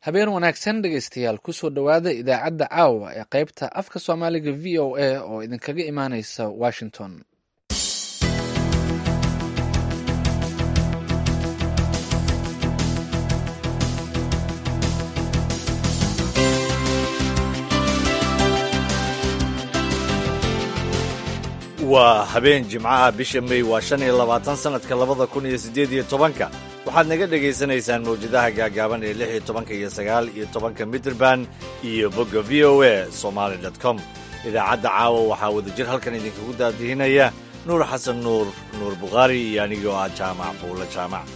habeen wanaagsan dhegaystayaal kusoo dhowaada idaacadda caawa ee qaybta afka soomaaliga v o a oo idinkaga imaaneysa washington waa habeen jimcaha bisha may waa shan iyo labaatan sannadka labada kun iyo siddeed iyo tobanka waxaad naga dhegaysanaysaan mawjadaha gaagaaban ee lix iyo tobanka iyo sagaal iyo tobanka mitrband iyo bogga v o a somaali dot com idaacadda caawa waxaa wadajir halkan idinkagu daadihinaya nuur xasan nuur nuur bukhaari iyo anigoo ah jaamac buulla jaamac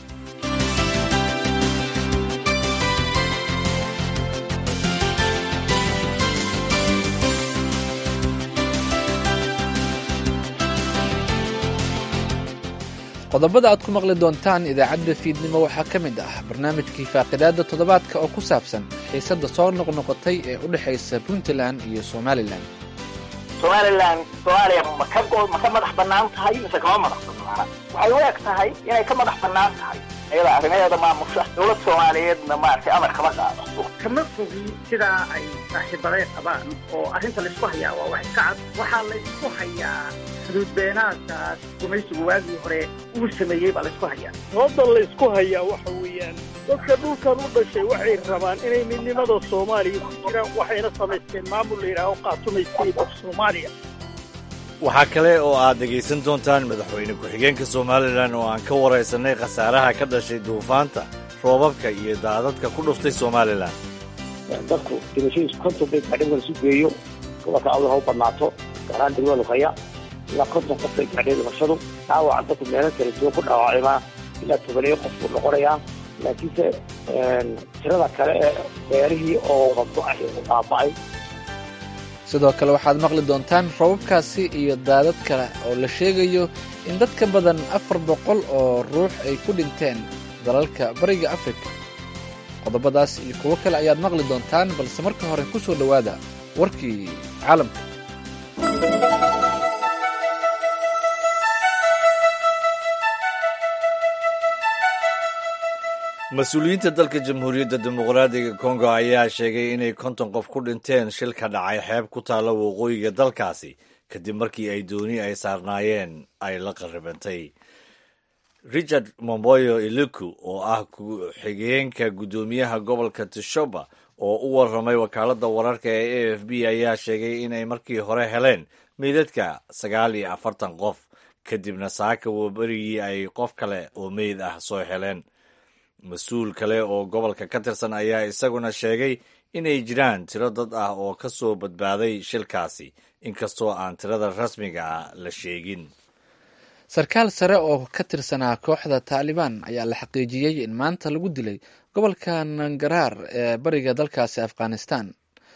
qodobada aad ku maqli doontaan idaacadda fiidnimo waxaa ka mid ah barnaamijkii faaqidaadda toddobaadka oo ku saabsan xiisadda soo noqnoqotay ee u dhexaysa puntland iyo somalilan somalilan soomaaliya ma ka ma ka madax bannaan tahay mise kama madax bannaana waxay u eg tahay inay ka madax bannaan tahay iyada arrimaheeda maamusha dowlad soomaaliyeedna maaragtay amar kama qaado kama fogi sidaa ay saaxiibaday qabaan oo arrinta laysku hayaa waa wax iska cad waxaa laysku hayaa xuduudbeenaadkaas gumaysigu waagii hore uu sameeyey baa laysku hayaa sababta laysku hayaa waxa weeyaan dadka dhulkan u dhashay waxay rabaan inay midnimada soomaaliya ku jiraan waxayna samaysteen maamul la yidhaaho qaatumay state of soomaaliya waxaa kale oo aad dhegaysan doontaan madaxweyne ku-xigeenka somalilan oo aan ka waraysanay khasaaraha ka dhashay duufaanta roobabka iyo daadadka ku dhuftay somalilan dadku dhimashadiisu konton bay gaadhay wala isu geeyo gobolka awda ha u badnaato gaaraan degmada luqaya ilaa konton qof bay gaadhay dhimashadu dhaawaca dadku meelo kala duwan ku dhaawacmaa ilaa tobaneeyo qof buu noqonayaa laakiinse tirada kale ee beerihii oo qabdo-ay baaba'ay sidoo kale waxaad maqli doontaan robabkaasi iyo daadad kale oo la sheegayo in dad ka badan afar boqol oo ruux ay ku dhinteen dalalka bariga afrika qodobadaas iyo kuwo kale ayaad maqli doontaan balse marka hore ku soo dhowaada warkii caalamka mas-uuliyiinta dalka jamhuuriyadda dimuqraadiga kongo ayaa sheegay inay konton qof ku dhinteen shil ka dhacay xeeb ku taalla waqooyiga dalkaasi kadib markii ay dooni ay saarnaayeen ay la qarribantay richard momboyo iluku oo ah ku-xigeenka guddoomiyaha gobolka tishoba oo u warramay wakaaladda wararka ee a f b ayaa sheegay inay markii hore heleen meydadka sagaal iyo afartan qof kadibna saaka waberigii ay qof kale oo meyd ah soo heleen mas-uul kale oo gobolka ka tirsan ayaa isaguna sheegay inay jiraan tiro dad ah oo ka soo badbaaday shilkaasi inkastoo aan tirada rasmiga ah la sheegin sarkaal sare oo ka tirsanaa kooxda taalibaan ayaa la xaqiijiyey in maanta lagu dilay gobolka nangaraar ee bariga dalkaasi afghanistan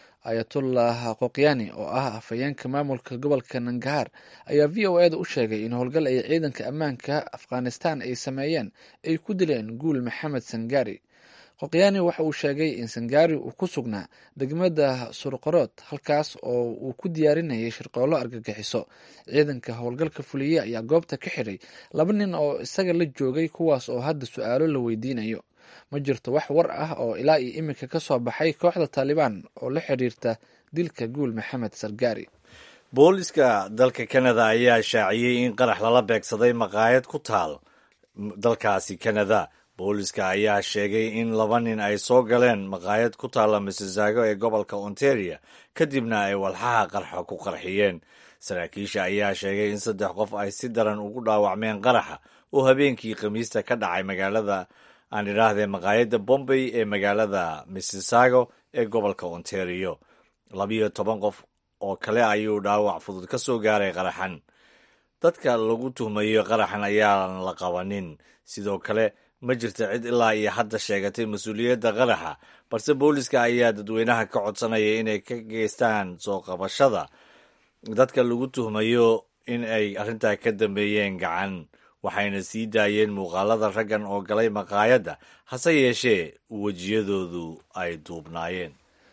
ayatullah qokyani oo ah afhayeenka maamulka gobolka nangahaar ayaa v o eda u sheegay in howlgal ay ciidanka ammaanka afghanistan ay sameeyeen ay ku dileen guul maxamed sangari qokyani waxa uu sheegay in sangari uu ku sugnaa degmada surqarood halkaas oo uu ku diyaarinayay shirqoollo argagixiso ciidanka howlgalka fuliye ayaa goobta ka xidhay laba nin oo isaga la joogay kuwaas oo hadda su-aalo la weydiinayo ma jirto wax war ah oo ilaa iyo iminka ka soo baxay kooxda taalibaan oo la xidhiirta dilka guul maxamed sargari booliska dalka kanada ayaa shaaciyey in qarax lala beegsaday maqaayad ku taal dalkaasi kanada booliska ayaa sheegay in laba nin ay soo galeen maqaayad ku taalla missisaago ee gobolka ontario kadibna ay walxaha qarxa ku qarxiyeen saraakiisha ayaa sheegay in saddex qof ay si daran ugu dhaawacmeen qaraxa oo habeenkii khamiista ka dhacay magaalada aan idhaahdee maqaayadda bombay ee magaalada missisaago ee gobolka ontario labiyo toban qof oo kale ayuu dhaawac fudud ka soo gaaray qaraxan dadka lagu tuhmayo qaraxan ayaan la qabanin sidoo kale ma jirta cid ilaa iyo hadda sheegatay mas-uuliyadda qaraxa balse booliska ayaa dadweynaha ka codsanaya inay ka geystaan soo qabashada dadka lagu tuhmayo in ay arrintaa ka dambeeyeen gacan waxayna sii daayeen muuqaalada raggan oo galay maqaayadda hase yeeshee wejiyadoodu ay duubnaayeen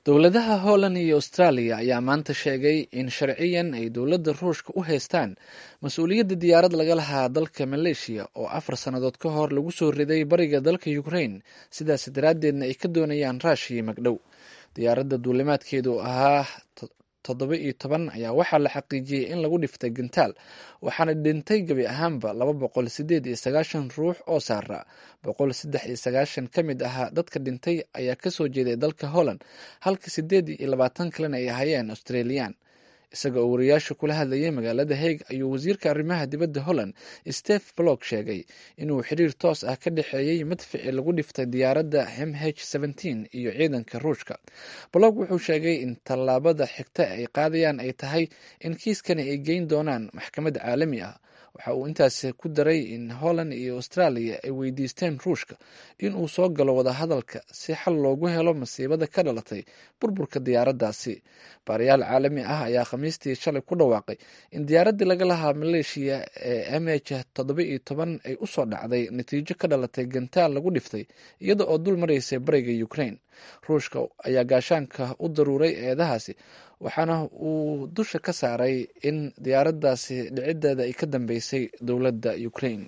dowladaha holland iyo australia ayaa maanta sheegay in sharciyan ay dowladda ruushka u haystaan mas-uuliyadda diyaarad laga lahaa dalka maleeshiya oo afar sannadood ka hor lagu soo riday bariga dalka ukraine sidaas daraaddeedna ay ka doonayaan raashiya magdhow diyaaradda duulimaadkeedu ahaa toddoba iyo toban ayaa waxaa la xaqiijiyey in lagu dhiftay gantaal waxaana dhintay gebi ahaanba laba boqol sideed iyo sagaashan ruux oo saara boqol saddex iyo sagaashan ka mid ahaa dadka dhintay ayaa kasoo jeeday dalka holland halka sideed iyo labaatan kalena ay ahayeen australian isaga oo wariyaasha kula hadlayay magaalada haig ayuu wasiirka arrimaha dibadda holland stef blog sheegay inuu xiriir toos ah ka dhexeeyey madfici lagu dhiftay diyaaradda m h iyo ciidanka ruushka blog wuxuu sheegay in tallaabada xigta ay qaadayaan ay tahay in kiiskani ay geyn doonaan maxkamad caalami ah waxa uu intaas ku daray in holland iyo australia ay weydiisteen ruushka in uu soo galo wadahadalka si xal loogu helo masiibada ka dhalatay burburka diyaaraddaasi baarayaal caalami ah ayaa khamiistii shalay ku dhawaaqay in diyaaraddii laga lahaa maleeshiya ee m h toddoba iyo toban ay usoo dhacday natiijo ka dhalatay gantaal lagu dhiftay iyada oo dul maraysay bariga ukraine ruushka ayaa gaashaanka u daruuray eedahaasi waxaana uu dusha ka saaray in diyaaraddaasi dhiciddeeda ay ka dambeysay dowladda ukraine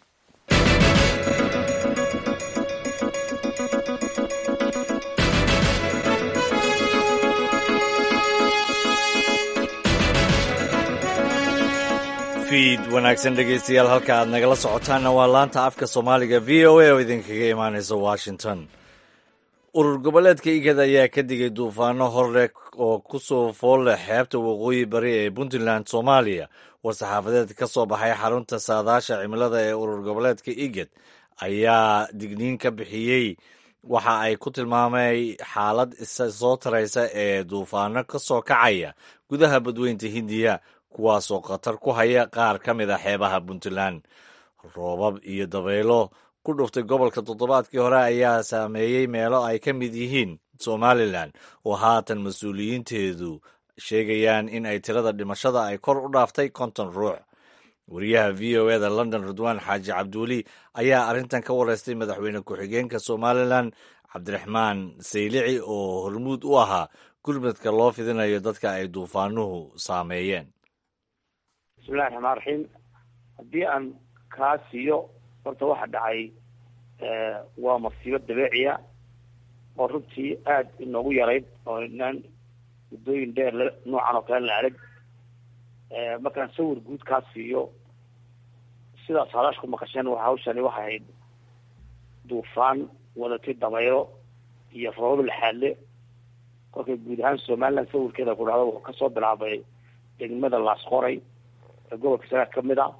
fiid wanaagsan dhegaystayaal halka aad nagala socotaanna waa laanta afka soomaaliga v o a oo idinkaga imaanaysa washington urur goboleedka igad ayaa ka digay duufaano horleh oo ku soo fool leh xeebta waqooyi bari ee puntland soomaaliya war-saxaafadeed ka soo baxay xarunta saadaasha cimilada ee urur goboleedka igad ayaa digniin ka bixiyey waxa ay ku tilmaamay xaalad isa soo taraysa ee duufaano ka soo kacaya gudaha badweynta hindiya kuwaasoo khatar ku haya qaar ka mid a xeebaha puntland roobab iyo dabaylo ku dhuftay gobolka toddobaadkii hore ayaa saameeyey meelo ay ka mid yihiin somalilan oo haatan mas-uuliyiinteedu sheegayaan in ay tirada dhimashada ay kor u dhaaftay konton ruux wariyaha v o eda london ridwaan xaaji cabduuli ayaa arrintan ka wareystay madaxweyne ku-xigeenka somalilan cabdiraxmaan saylici oo hormuud u ahaa gurmadka loo fidinayo dadka ay duufaanuhu saameeyeen bismillahi raxmaan raxiim haddii aan kaa siiyo horta waxa dhacay waa masiibo dabeeciya oo runtii aada inoogu yarayd oo inaan muddooyin dheer l noocan oo kale la arag markaan sawir guud kaa siiyo sidaas hadash ku maqasheen waa hawshani waxay ahayd duufaan wadatay damaylo iyo roobab laxaadle kolkay guud ahaan somaliland sawirkeeda ku dhacdo wuxuu kasoo bilaabay degmada laasqoray ee gobolka sanaad kamid a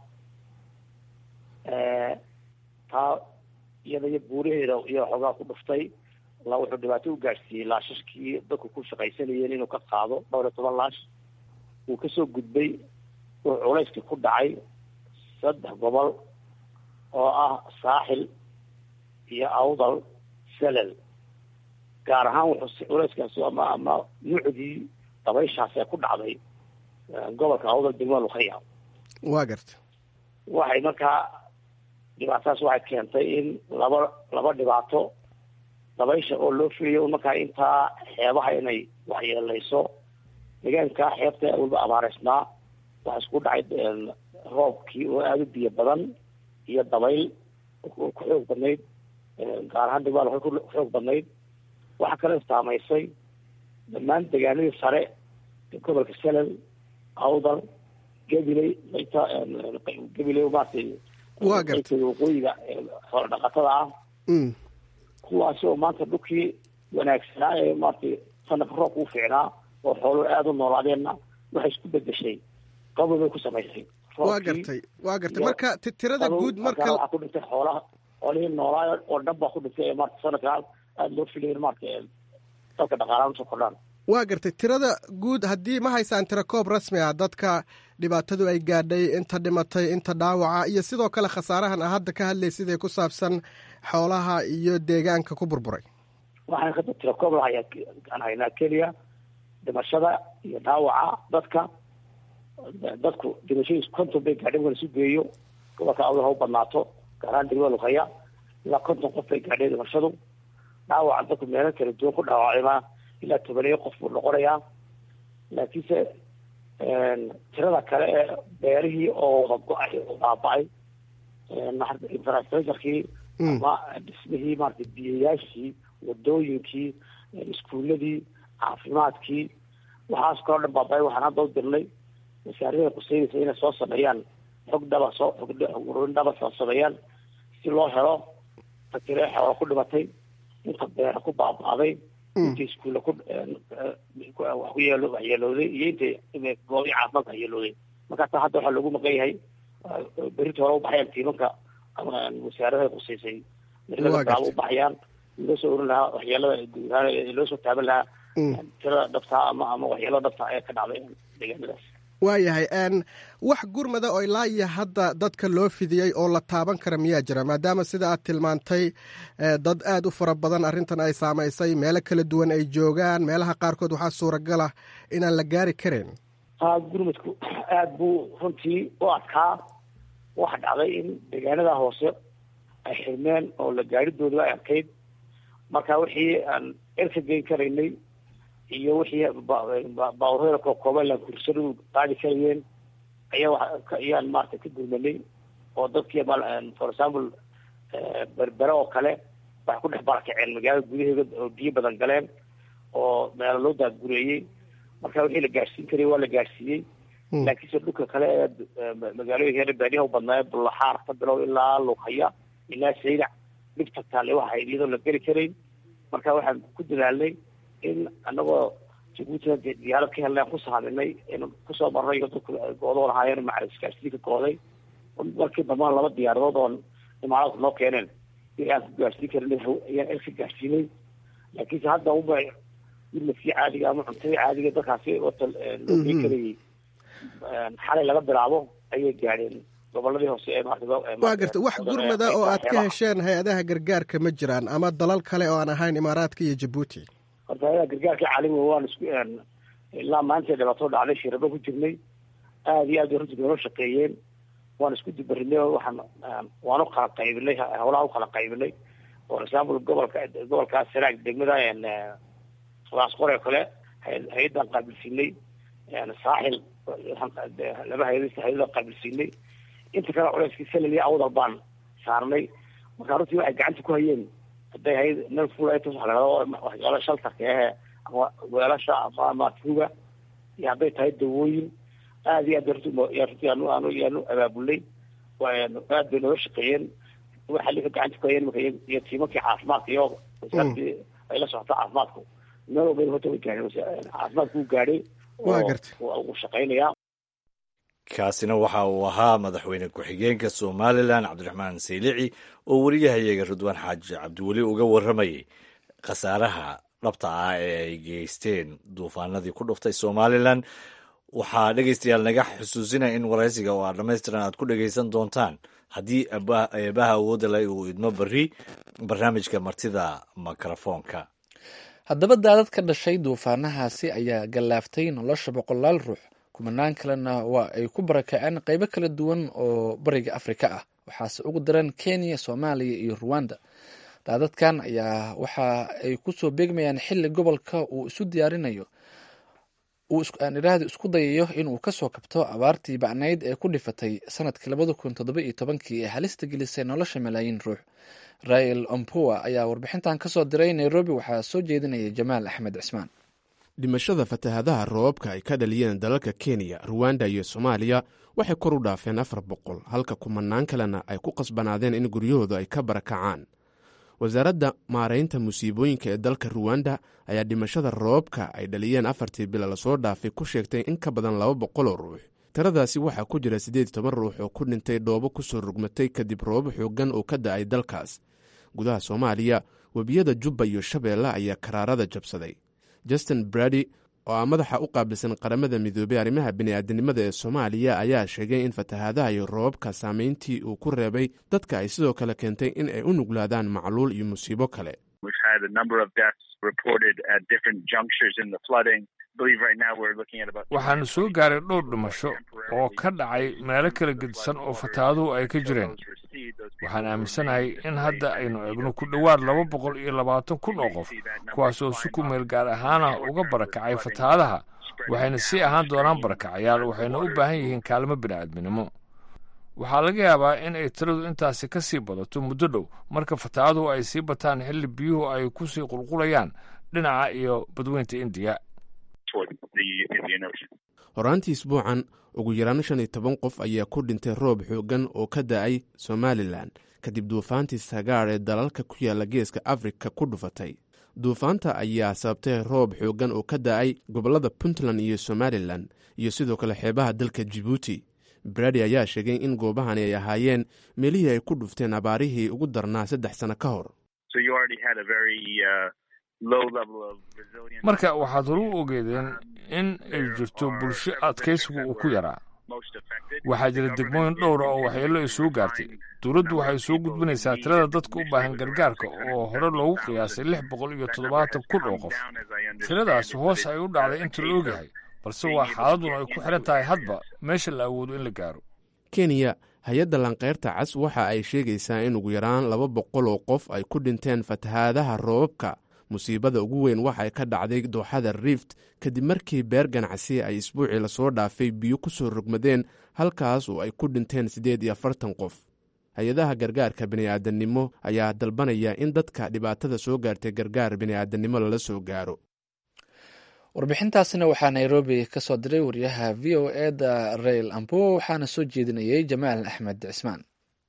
taa iyada iyo buuraheeda iyo xoogaa ku dhuftay la wuxuu dhibaato u gaadhsiiyey laashashkii dadku ku shaqaysanayeen inuu ka qaado dhowr iyo toban laash wuu kasoo gudbay wuxuu culayskii ku dhacay saddex gobol oo ah saaxil iyo awdal selel gaar ahaan wuxuu culayskaasi ama ama nuucdii dabayshaas ee ku dhacday gobolka awdal degmada lukhaya waa garta waxay markaa dhibaatadaas waxay keentay in laba laba dhibaato dabaysha oo loo filayo markaa intaa xeebaha inay waxyeelayso deegaanka xeebta waliba abaareysnaa waxaa isku dhacay roobkii oo aada u biyo badan iyo dabayl ku xoog badnayd gaar ahaan degmada waxay ku xoog badnayd waxaa kale saamaysay dhammaan deegaanadii sare gobolka selal awdal gabiley mayta gabiley maaragtay waa garta waqooyiga xoolo dhaqatada ah kuwaasi oo maanta dhulkii wanaagsanaa ee maaragtay sanadka roobka u fiicnaa oo xooluhu aada u noolaadeenna waxay isku bedeshay qabow bay ku samaysay waa gartay waa gartay marka ti- tirada guud marka waxaa ku dhintay xoolaha xoolihii noolaa oo dhan baa ku dhintay ee maarata sanadka aada loo filayo maarata dalka dhaqaalaha usoo kordhaan waa gartay tirada guud haddii ma haysaan tira koob rasmi ah dadka dhibaatadu ay gaadhay inta dhimatay inta dhaawaca iyo sidoo kale khasaarahan a hadda ka hadlay sidee ku saabsan xoolaha iyo deegaanka ku burburay waxaan hadda tira koob lahayaa aan haynaa keliya dhimashada iyo dhaawaca dadka dadku dhimashadiisu konton bay gaadheen wala isu geeyo gobolka awdal ha u badnaato gaar ahaan degmada luqaya ilaa konton qof bay gaadheen dhimashadu dhaawaca dadku meelo kala duwan ku dhaawacayna ilaa tobaneyo qof buu noqonayaa laakiinse tirada kale ee beerihii oo wada go-ay oo baaba-ay infrastructurekii ama dhismihii maarata biyayaashii wadooyinkii iskuuladii caafimaadkii waxaas kaloo dhan baaba-ay waxaan hadda u dirnay wasaaradaha quseynaysa inay soo sameeyaan xog dhaba soo xogrurin dhaba soo sameeyaan si loo helo fakire xoola ku dhimatay inta beera ku baaba-day inta iskuulla ku wax ku yeelo waxyeelooday iyo inta goobi caafimaadka waxyeelooday marka taa hadda waxaa loogu maqan yahay berita hore ubaxayaan tiimanka wasaaradaha quseysay berlaa ubaxayaan loo soo orin lahaa waxyeelada guudahaan loo soo taaban lahaa tirada dhabtaa ama ama waxyeelada dhabtaa ee ka dhacday deegaanadaas waayahay wax gurmada oo ilaa iyo hadda dadka loo fidiyey oo la taaban kara miyaa jira maadaama sida aad tilmaantay dad aad u fara badan arrintan ay saamaysay meelo kala duwan ay joogaan meelaha qaarkood waxaa suuragala inaan la gaari karin ha gurmadku aada buu runtii u adkaa waxa dhacday in deegaanada hoose ay xirmeen oo la gaadhidooda ay adkayd marka wixii aan erka geyn karaynay iyo wixii baaburada kookooban laan kursadu qaadi karayeen ayaa ayaan maarata ka gurmanay oo dadkii for example berbere oo kale waxay ku dhex barakaceen magaalada gudaheeda oo biyo badan galeen oo meelo loo daadgureeyey marka wixii la gaadhsiin karayay waa la gaadhsiiyey laakiinse dhulka kale ee magaalooyinka baadiyaha u badnaaye bullaxaar ka bilow ilaa lughaya ilaa saydac dhibta taale waxa iyadoo la geli karayn marka waxaan ku dadaalnay in anagoo jabuutina diyaarad ka helnay aan ku saaminay in kusoo marnay dadku goodoo lahaayeen maca isgaarsiinka gooday markii dambana laba diyaaradood oo imaaraadku noo keeneen in aan ku gaarsiin karin ayaan elka gaarsiinay laakiinse hadda uba midnafkii caadiga ama cuntadii caadiga dadkaasi wata loo gey karayay xalay laga bilaabo ayay gaadheen goboladii hoose ee waa garta wax gurmada oo aad ka hesheen hay-adaha gargaarka ma jiraan ama dalal kale oo aan ahayn imaaraadka iyo jabuuti horta hay-adaha gargaarka caalamiga waan isku ilaa maanta dhibaato dhacday shirabo ku jirnay aada iyo aad bay runtii noola shaqeeyeen waan isku dibarinay oo waxaan waan u kala qaybinay howlaha u kala qaybinay for example gobolka gobolkaas sanaag degmada laasqore kale hay-addan qaabilsiinay saaxil laba hay hay-ada qaabilsiinay inta kale culeyskii salal iyo awdal baan saarnay marka runtii waxay gacanta ku hayeen hadday hay nin fulaytos waxa lahado waxyaala shaltarka ahe ama weelasha ama ama tuuga iyo hadday tahay dawooyin aada iyo aad runtii runtii aanu aanu yaanu abaabulnay aad bay nooga shaqeeyeen waxa lika gacanta ku hayeen marka iyo tiimankii caafimaadka iyo wasaaradii ay la socoto caafimaadku meel walba horta way gaadheen caafimaadku uu gaadhay uu shaqeynayaa kaasina waxa uu ahaa madaxweyne ku-xigeenka somalilan cabdiraxmaan saylici oo wariyahayaga ridwaan xaaji cabdiweli uga warramayay khasaaraha dhabta ah ee ay geysteen duufaanadii ku dhuftay somalilan waxaa dhegeystayaal naga xusuusinaya in waraysiga oo aad dhammaystiran aad ku dhegeysan doontaan haddii eebaha awoodda leh uu idmo berri barnaamijka martida mikrofoonka haddaba daadad ka dhashay duufaanahaasi ayaa gallaaftay nolosha boqolaal ruux kumanaan kalena waa ay ku barakaceen qeybo kala duwan oo bariga afrika ah waxaase ugu daran kenya soomaaliya iyo ruwanda daadadkan ayaa waxa ay kusoo beegmayaan xili gobolka uu isu diyaarinayo aan iraahda isku dayayo inuu kasoo kabto abaartii bacnayd ee ku dhifatay sanadkii labada kun toddoba iyo tobankii ee halista gelisay nolosha malaayiin ruux rael ompoa ayaa warbixintan kasoo diray nairobi waxaa soo jeedinaya jamaal axmed cismaan dhimashada fatahaadaha roobabka ay ka dhaliyeen dalalka kenya ruwanda iyo soomaaliya waxay kor u dhaafeen afar boqol halka kumanaan kalena ay ku qasbanaadeen in guryahooda ay ka barakacaan wasaaradda maaraynta musiibooyinka ee dalka ruwanda ayaa dhimashada roobabka ay dhaliyeen afartii bila lasoo dhaafay ku sheegtay in ka badan laba boqol oo ruux tiradaasi waxaa ku jira siddeed toban ruux oo ku dhintay dhoobo ku soo rugmatay kadib roobab xooggan oo ka da'ay dalkaas gudaha soomaaliya webiyada jubba iyo shabeelle ayaa karaarada jabsaday justin brady oo ah madaxa u qaabilsan qaramada midoobey arrimaha bini'aadanimada ee soomaaliya ayaa sheegay in fatahaadaha iyo roobabka saameyntii uu ku reebay dadka ay sidoo kale keentay in ay u nuglaadaan macluul iyo musiibo kale waxaanu soo gaaray dhowr dhimasho oo ka dhacay meelo kala gedisan oo fatahaaduhu ay ka jireen waxaan aaminsanahay in hadda aynu eegno ku dhowaad laba boqol iyo labaatan kun oo qof kuwaasoo si ku meel gaar ahaana uga barakacay fatahaadaha waxayna sii ahaan doonaan barakacayaal waxayna u baahan yihiin kaalmo bini'aadminimo waxaa laga yaabaa in ay tiradu intaasi ka sii badato muddo dhow marka fataaduhu ay sii bataan xilli biyuhu ay ku sii qulqulayaan dhinaca iyo badweynta indiya horaantii isbuucan ugu yaraan shan iyo toban qof ayaa ku dhintay roob xooggan oo ka da'ay somalilan kadib duufaantii sagaar ee dalalka ku yaalla geeska afrika ku dhufatay duufaanta ayaa sababtay roob xooggan oo ka da'ay gobollada puntland iyo somalilan iyo sidoo kale xeebaha dalka jibuuti bradi ayaa sheegay in goobahani ay ahaayeen meelihii ay ku dhufteen abaarihii ugu darnaa saddex sano ka hor marka waxaad horu u ogeedeen in ay jirto bulsho adkaysigu uu ku yaraa waxaa jira degmooyin dhowra oo waxyeello isugu gaartay dowladdu waxay soo gudbinaysaa tirada dadka u baahan gargaarka oo hore loogu qiyaasay lix boqol iyo toddobaatan kun oo qof tiradaas hoos ay u dhacday inta la ogyahay balse waa xaaladuna ay ku xidhan tahay hadba meesha la awoodo in la gaaro kenya hay-adda lanqeyrta cas waxa ay sheegaysaa in ugu yaraan laba boqol oo qof ay ku dhinteen fatahaadaha roobabka musiibada ugu weyn waxay ka dhacday dooxada rift kadib markii beer ganacsi ay isbuucii lasoo dhaafay biyo ku soo rogmadeen halkaas oo ay ku dhinteen siddeed iyo afartan qof hay-adaha gargaarka bini'aadannimo ayaa dalbanaya in dadka dhibaatada soo gaartay gargaar bini'aadannimo lala soo gaaro warbixintaasna waxaa nairobi ka soo diray wariyaha v o e da rail ambo waxaana soo jeedinayay jamaal axmed cismaan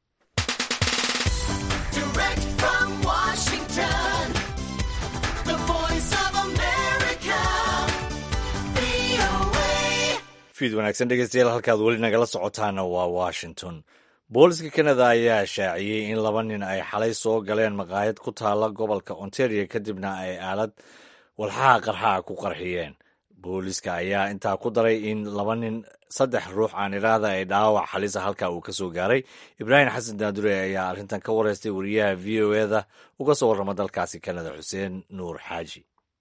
fiid wanaagsan dhegeystayaal halkaad weli nagala socotaana waa washington booliska kanada ayaa shaaciyey in laba nin ay xalay soo galeen maqaayad ku taala gobolka ontario kadibna ay aalad walxaha qarxaa ku qarxiyeen booliska ayaa intaa ku daray in laba nin saddex ruux aan idhaahda ay dhaawac xalisa halka uu ka soo gaaray ibraahim xasan daadure ayaa arrintan ka wareystay wariyaha v o e da uga soo warrama dalkaasi kanada xuseen nuur xaaji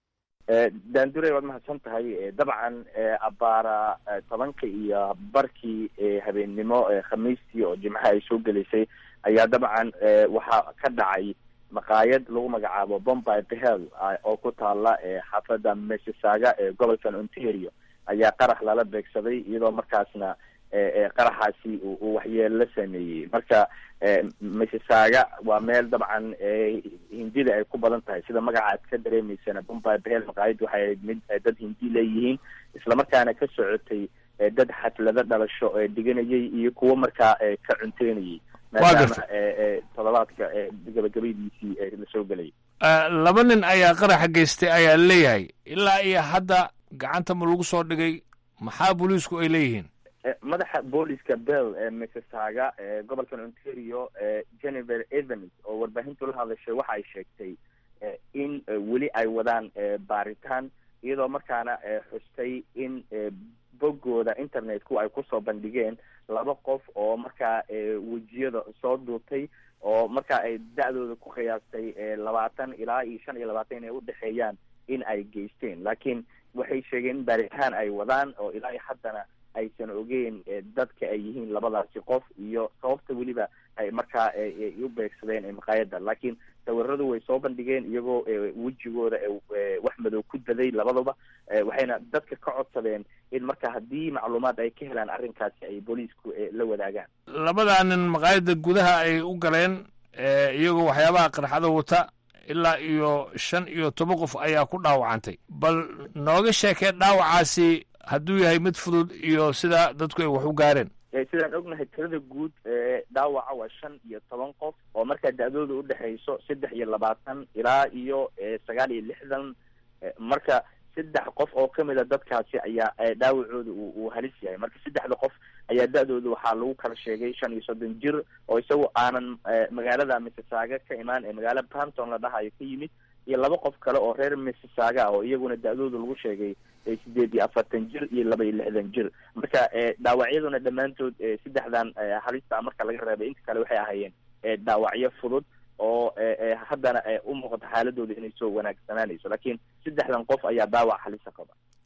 daandure waad mahadsan tahay dabcan abaara tobanka iyo barkii habeennimo khamiistii oo jimcaha ay soo gelaysay ayaa dabcan waxaa ka dhacay maqaayad lagu magacaabo bombay behel oo ku taala xaafadda mississaga ee gobolkan ontario ayaa qarax lala beegsaday iyadoo markaasna qaraxaasi uu waxyeelo la sameeyey marka mississaga waa meel dabcan hindida ay ku badan tahay sida magaca aad ka dareemeysana bombay behel maqaayadda waxay ahayd mid dad hindi leeyihiin islamarkaana ka socotay dad xaflado dhalasho dhiganayay iyo kuwo markaa ka cunteynayay maadaama todobaadka gabagabadiisii lasoo gelayay laba nin ayaa qaraxa geystay ayaa leeyahay ilaa iyo hadda gacanta ma lagu soo dhigay maxaa booliisku ay leeyihiin madaxa booliska bell ee mississaga ee gobolkan ontario jennifer evans oo warbaahintu la hadashay waxa ay sheegtay in weli ay wadaan baaritaan iyadoo markaana xustay in boggooda internetku ay kusoo bandhigeen laba qof oo markaa wejiyada soo duubtay oo markaa ay da-dooda ku qiyaastay labaatan ilaa iyo shan iyo labaatan inay udhexeeyaan in ay geysteen laakiin waxay sheegeen in baaritaan ay wadaan oo ilaa iyo haddana aysan ogeyn dadka ay yihiin labadaasi qof iyo sababta weliba ay markaa u beegsadeen maqaayadda laakiin sawiradu way soo bandhigeen iyagoo wejigooda wax madow ku daday labadaba waxayna dadka ka codsadeen in marka haddii macluumaad ay ka helaan arrinkaasi ay booliisku la wadaagaan labadaa nin maqaayadda gudaha ay u galeen iyagoo waxyaabaha qarxada wata ilaa iyo shan iyo toban qof ayaa ku dhaawacantay bal nooga sheekee dhaawacaasi hadduu yahay mid fudud iyo sida dadku ay wax u gaareen sidaan ognahay tirada guud dhaawaca waa shan iyo toban qof oo markaa da-dooda udhexayso saddex iyo labaatan ilaa iyo sagaal iyo lixdan marka saddex qof oo kamid a dadkaasi ayaa dhaawacooda uu halis yahay marka saddexda qof ayaa da-dooda waxaa lagu kala sheegay shan iyo soddon jir oo isagu aanan magaalada mississaga ka imaan ee magaala brampton la dhahayo ka yimid iyo laba qof kale oo reer mississaga ah oo iyaguna da-dooda lagu sheegay sideed iyo afartan jir iyo laba iyo lixdan jir marka dhaawacyaduna dhammaantood saddexdan halista marka laga reebay inta kale waxay ahaayeen dhaawacyo fudud oo haddana u muuqata xaaladooda inay soo wanaagsanaanayso laakiin saddexdan qof ayaa dhaawac halisa qaba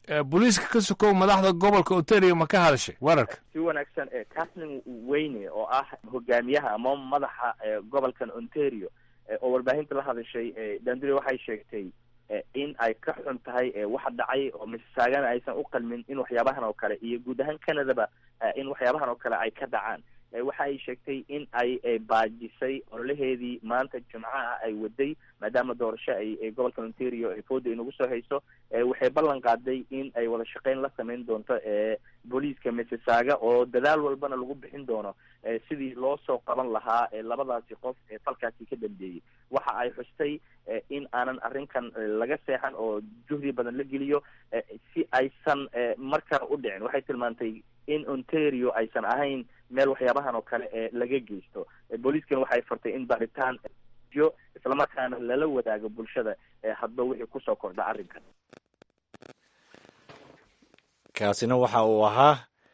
booliiska ka sokow madaxda gobolka ontario ma ka hadashay weerarka si wanaagsan katlin weyne oo ah hogaamiyaha ama madaxa gobolkan ontario oo warbaahinta la hadashay dandure waxay sheegtay in ay ka xun tahay waxa dhacay oo misaagana aysan u qalmin in waxyaabahan oo kale iyo guud ahaan canadaba in waxyaabahan oo kale ay ka dhacaan waxa ay sheegtay in ay baajisay ololaheedii maanta jimcaha ay waday maadaama doorasho ay gobolka ontario fooda inagu soo hayso waxay ballan qaaday in ay wada shaqeyn la sameyn doonto booliiska missisaaga oo dadaal walbana lagu bixin doono sidii loo soo qaban lahaa labadaasi qof ee falkaasi ka dambeeyey waxa ay xustay in aanan arrinkan laga seexan oo juhdi badan la geliyo si aysan mar kale u dhicin waxay tilmaantay in ontario aysan ahayn meel waxyaabahan oo kale ee laga geysto booliiskan waxay fartay in baaritaan yo islamarkaana lala wadaago bulshada hadba wixii kusoo kordha arrinkan kaasina waxa uu ahaa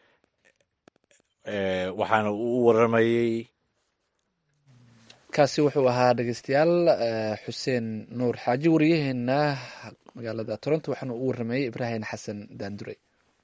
waxaana uu u waramayey kaasi wuxuu ahaa dhegeystayaal xuseen nuur xaaji wariyaheena magaalada toronto waxaana u waramayey ibraahim xasan daandure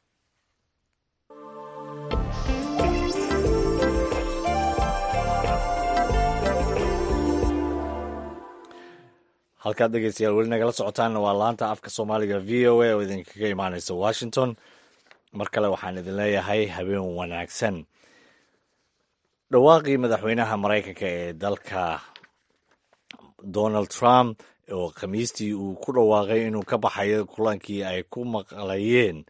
halkaad dhegeystayaal weli nagala socotaanna waa laanta afka soomaaliga v o a oo idinkaga imaaneysa washington mar kale waxaan idin leeyahay habeen wanaagsan dhawaaqii madaxweynaha maraykanka ee dalka donald trump oo khamiistii uu ku dhawaaqay inuu ka baxayo kulankii ay ku maqlayeen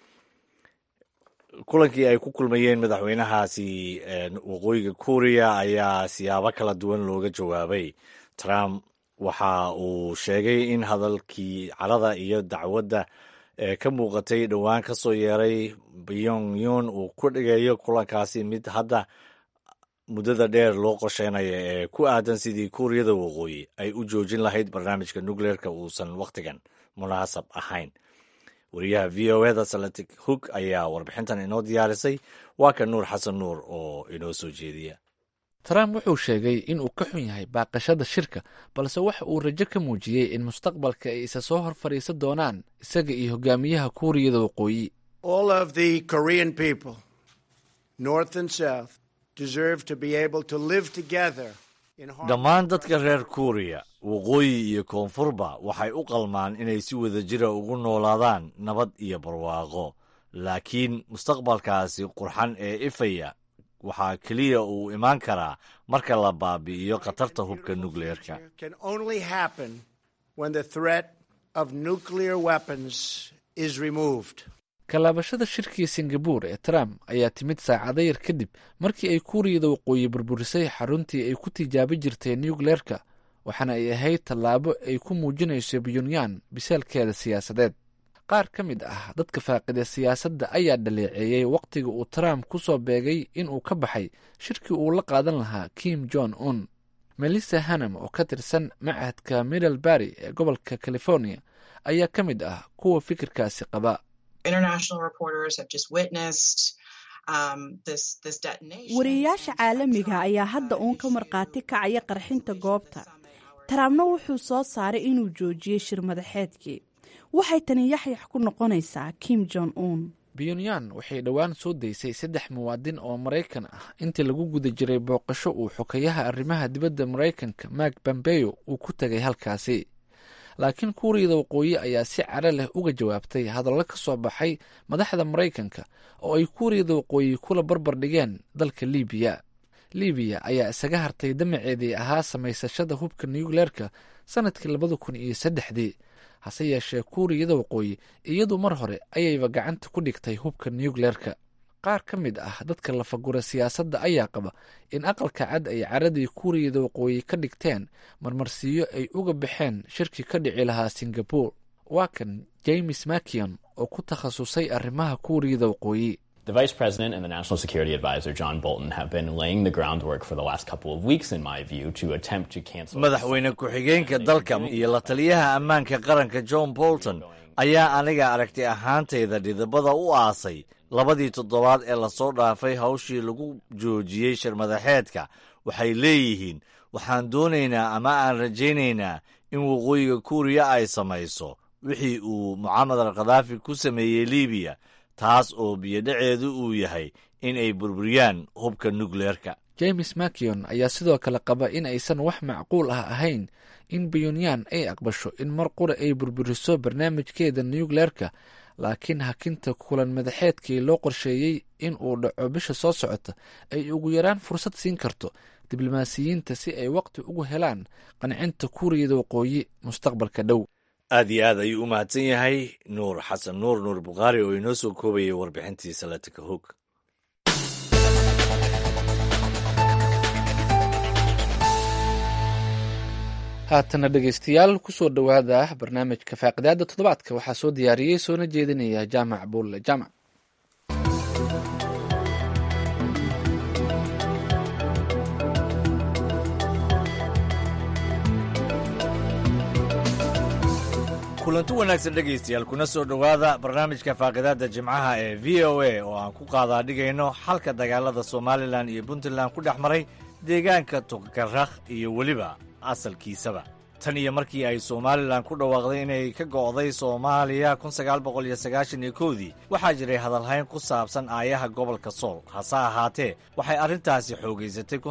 kulankii ay ku kulmayeen madaxweynahaasi waqooyiga kuuriya ayaa siyaabo kala duwan looga jawaabay trump waxa uu sheegay in hadalkii carada iyo dacwadda ee ka muuqatay dhowaan ka soo yeeray pyongyun uu ku dhigayo kulankaasi mid hadda muddada dheer loo qorsheynayo ee ku aadan sidii kuuriyada waqooyi ay u joojin lahayd barnaamijka nucleerka uusan wakhtigan munaasab ahayn wariyaha v o eda salatic hoog ayaa warbixintan inoo diyaarisay waa ka nuur xasan nuur oo inoo soo jeediya trump wuxuu sheegay in uu ka xun yahay baaqashada shirka balse waxa uu rajo ka muujiyey in mustaqbalka ay isa soo hor fadhiisan doonaan isaga iyo hogaamiyaha kuuriyada waqooyi dhammaan dadka reer kuuriya waqooyi iyo koonfurba waxay u qalmaan inay si wada jira ugu noolaadaan nabad iyo barwaaqo laakiin mustaqbalkaasi qurxan ee ifaya waxaa keliya uu imaan karaa marka la baabi'iyo khatarta hubka nukleerka kalaabashada shirkii singabuur ee trump ayaa timid saacado yar kadib markii ay kuuriyada waqooyi burburisay xaruntii ay ku tijaabi jirtay nukleerka waxaana ay ahayd tallaabo ay ku muujinayso pyongyang bisaalkeeda siyaasadeed qaar ka mid ah dadka faaqida siyaasadda ayaa dhaleeceeyey wakhtiga uu trump ku soo beegay inuu ka baxay shirkii uu la qaadan lahaa kim jong un melissa hanam oo ka tirsan machadka middlebury ee gobolka california ayaa ka mid ah kuwa fikirkaasi qaba wariyayaasha caalamiga ayaa hadda uun ka markhaati kacaya qarxinta goobta trumpna wuxuu soo saaray inuu joojiyey shir madaxeedkii waxay tani yaxyax ku noqonaysaa kim jong un pyongyang waxay dhowaan soo daysay saddex muwaadin oo maraykan ah intii lagu guda jiray booqasho uu xokeyaha arrimaha dibadda maraykanka mark bambeyo uu ku tegay halkaasi laakiin kuuriyada waqooyi ayaa si caro leh uga jawaabtay hadallo ka soo baxay madaxda maraykanka oo ay kuuriyada waqooyi kula barbar dhigeen dalka libiya libiya ayaa isaga hartay damaceedii ahaa samaysashada hubka nucleerka sanadkii labada kun iyo saddexdii hase yeeshee kuuriyada waqooyi iyadu mar hore ayayba gacanta ku dhigtay hubka nucleerka qaar ka mid ah dadka lafagura siyaasadda ayaa qaba in aqalka cad ay caradii kuuriyada waqooyi ka dhigteen marmarsiiyo ay uga baxeen shirki ka dhici lahaa singabore waa kan james makion oo ku takhasusay arrimaha kuuriyada waqooyi The Vice President and the National Security Advisor, John Bolton, have been laying the groundwork for the last couple of weeks, in my view, to attempt to cancel. madaxweyne ku-xigeenka dalka iyo la taliyaha ammaanka qaranka john bolton ayaa aniga aragti ahaantayda dhidibada u aasay labadii toddobaad ee lasoo dhaafay hawshii lagu joojiyey shirmadaxeedka waxay leeyihiin waxaan doonaynaa ama aan rajaynaynaa in waqooyiga kuuriya ay samayso wixii uu mucamar al khadaafi ku sameeyey libiya taas oo biyodhaceedu uu yahay in ay burburiyaan hubka nukleerka james makion ayaa sidoo kale qaba in aysan wax macquul ah ahayn in pyonyan ay aqbasho in mar qura ay burburiso barnaamijkeeda nukleerka laakiin hakinta kulan madaxeedkii loo qorsheeyey in uu dhaco bisha soo socota ay ugu yaraan fursad siin karto diblomaasiyiinta si ay waqti ugu helaan qancinta kuuriyada waqooyi mustaqbalka dhow aad iyo aad ayuu u mahadsan yahay nuur xasan nuur nuur bukhaari oo inoo soo koobayay warbixintii salatika hoog haatana dhegeystayaal kusoo dhowaada barnaamijka faaqidaada toddobaadka waxaa soo diyaariyey soona jeedinaya jaamac buulle jaamac kulanti wanaagsan dhegaystayaal kuna soo dhowaada barnaamijka faaqidaadda jimcaha ee v o a oo aan ku qaadaa dhigayno xalka dagaalada somalilan iyo puntland ku dhex maray deegaanka tukarakh iyo weliba asalkiisaba tan iyo markii ay somalilan ku dhawaaqday inay ka go'day soomaaliya dii waxaa jiray hadalhayn ku saabsan aayaha gobolka sool hase ahaatee waxay arrintaasi xoogaysatay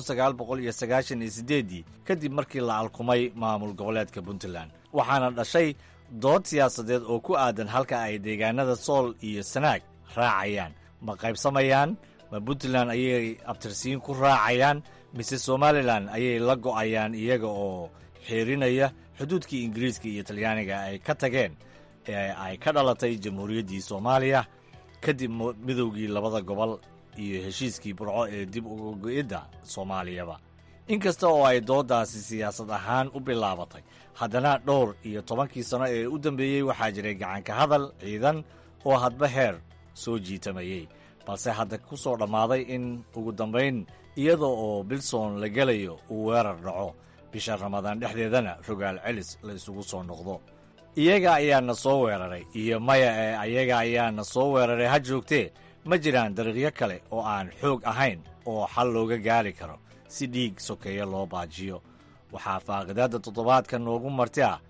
dii kadib markii la alkumay maamul goboleedka puntland waxaana dhashay dood siyaasadeed oo ku aadan halka ay deegaanada sool iyo sanaag raacayaan ma qaybsamayaan ma puntland ayay abtirsiin ku raacayaan mise somalilan ayay la go'ayaan iyaga oo xiirinaya xuduudkii ingiriiska iyo talyaaniga ay ka tageen ee ay ka dhalatay jamhuuriyaddii soomaaliya kadib midowgii labada gobol iyo heshiiskii burco ee dib uga go'idda soomaaliyaba inkasta oo ay dooddaasi siyaasad ahaan u bilaabatay haddana dhowr iyo tobankii sano ee u dambeeyey waxaa jiray gacanka hadal ciidan oo hadba heer soo jiitamayey balse hadda ku soo dhammaaday in ugu dambayn iyada oo bilson la gelayo uu weerar dhaco bisha ramadaan dhexdeedana rogaal celis la isugu soo noqdo iyaga ayaana soo weeraray iyo maya ee ayaga ayaana soo weeraray ha joogtee ma jiraan dariiqyo kale oo aan xoog ahayn oo xal looga gaari karo si dhiig sokeeya loo baajiyo waxaa faaqidaadda toddobaadka noogu marti ah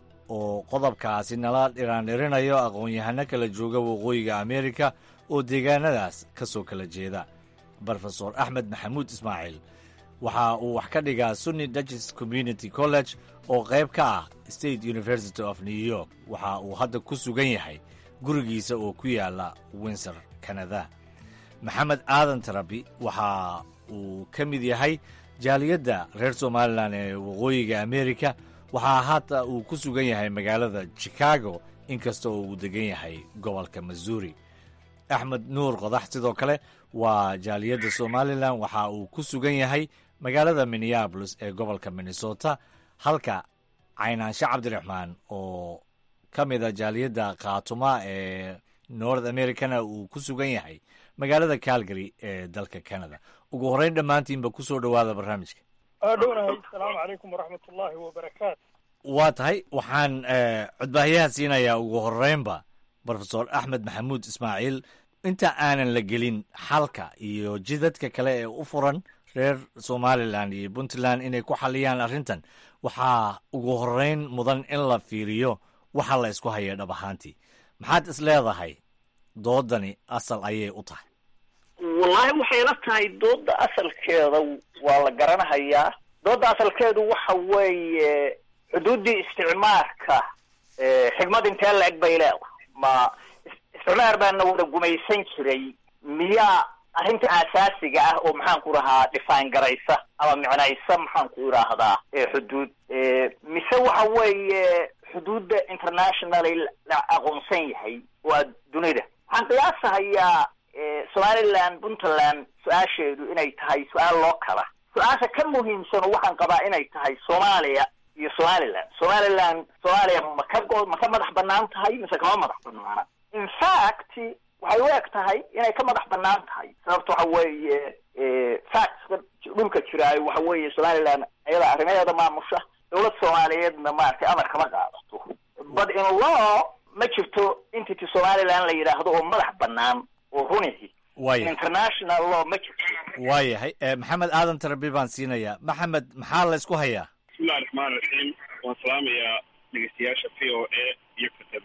oo qodobkaasi nala dhiraandhirinayo aqoon-yahano kala jooga waqooyiga ameerika oo deegaanadaas ka soo kala jeeda brofesor axmed maxamuud ismaaciil waxa uu wax ka dhigaa sunni dutches community college oo qayb ka ah state university of new york waxa uu hadda ku sugan yahay gurigiisa oo ku yaala windsor canada maxamed aadan tarabi waxa uu ka mid yahay jaaliyadda reer somalilan ee waqooyiga amerika waxaa haata uu ku sugan yahay magaalada chicago inkasta oo uu degan yahay gobolka missouri axmed nuur qodax sidoo kale waa jaaliyadda somalilan waxa uu ku sugan yahay magaalada minneabolis ee gobolka minnesota halka caynaanshe cabdiraxmaan oo ka mida jaaliyadda khaatuma ee north americana uu ku sugan yahay magaalada calgary ee dalka canada ugu horreyn dhammaantiinba ku soo dhowaada barnaamijka dhownahay asalaamu calaykum waraxmat ullaahi wabarakaatu waa tahay waxaan codbaahiyaha siinayaa ugu horreynba brofesor axmed maxamuud ismaaciil inta aanan la gelin xalka iyo jidadka kale ee u furan reer somalilan iyo puntland inay ku xaliyaan arrintan waxaa ugu horreyn mudan in la fiiriyo waxa la isku haya dhab ahaantii maxaad is leedahay doodani asal ayay u tahay wallahi waxay la tahay dooda asalkeeda waa la garanahayaa dooda asalkeedu waxa weeye xuduuddii isticmaarka xigmad intee la-eg bay leedahay ma isticmaar baana wada gumaysan jiray miyaa arrinta asaasiga ah oo maxaan ku rahaa dhifaan garaysa ama micnaysa maxaan ku idhaahdaa xuduud mise waxa weeye xuduudda internationally la aqoonsan yahay waa dunida waxaan qiyaasahayaa somaliland puntland su-aasheedu inay tahay su-aal loo kala su-aasha ka muhiimsano waxaan qabaa inay tahay soomaaliya iyo somaliland somaliland soomaaliya ma ka go ma ka madax banaan tahay mise kama madax banaana in fact waxay u eg tahay inay ka madax banaan tahay sababta waxa weeye factska dhulka jiraayo waxa weeye somaliland ayada arrimaheeda maamusha dowlad soomaaliyeedna maaragtay amar kama qaadato but in law ma jirto entity somaliland la yidhaahdo oo madax banaan oo runihi waaya international law ma jirto waayahay maxamed aadan tarabi baan siinayaa maxamed maxaa la isku hayaa bismillahi raxmaan raxiim waan salaamayaa dhegeystayaasha v o a iyo ka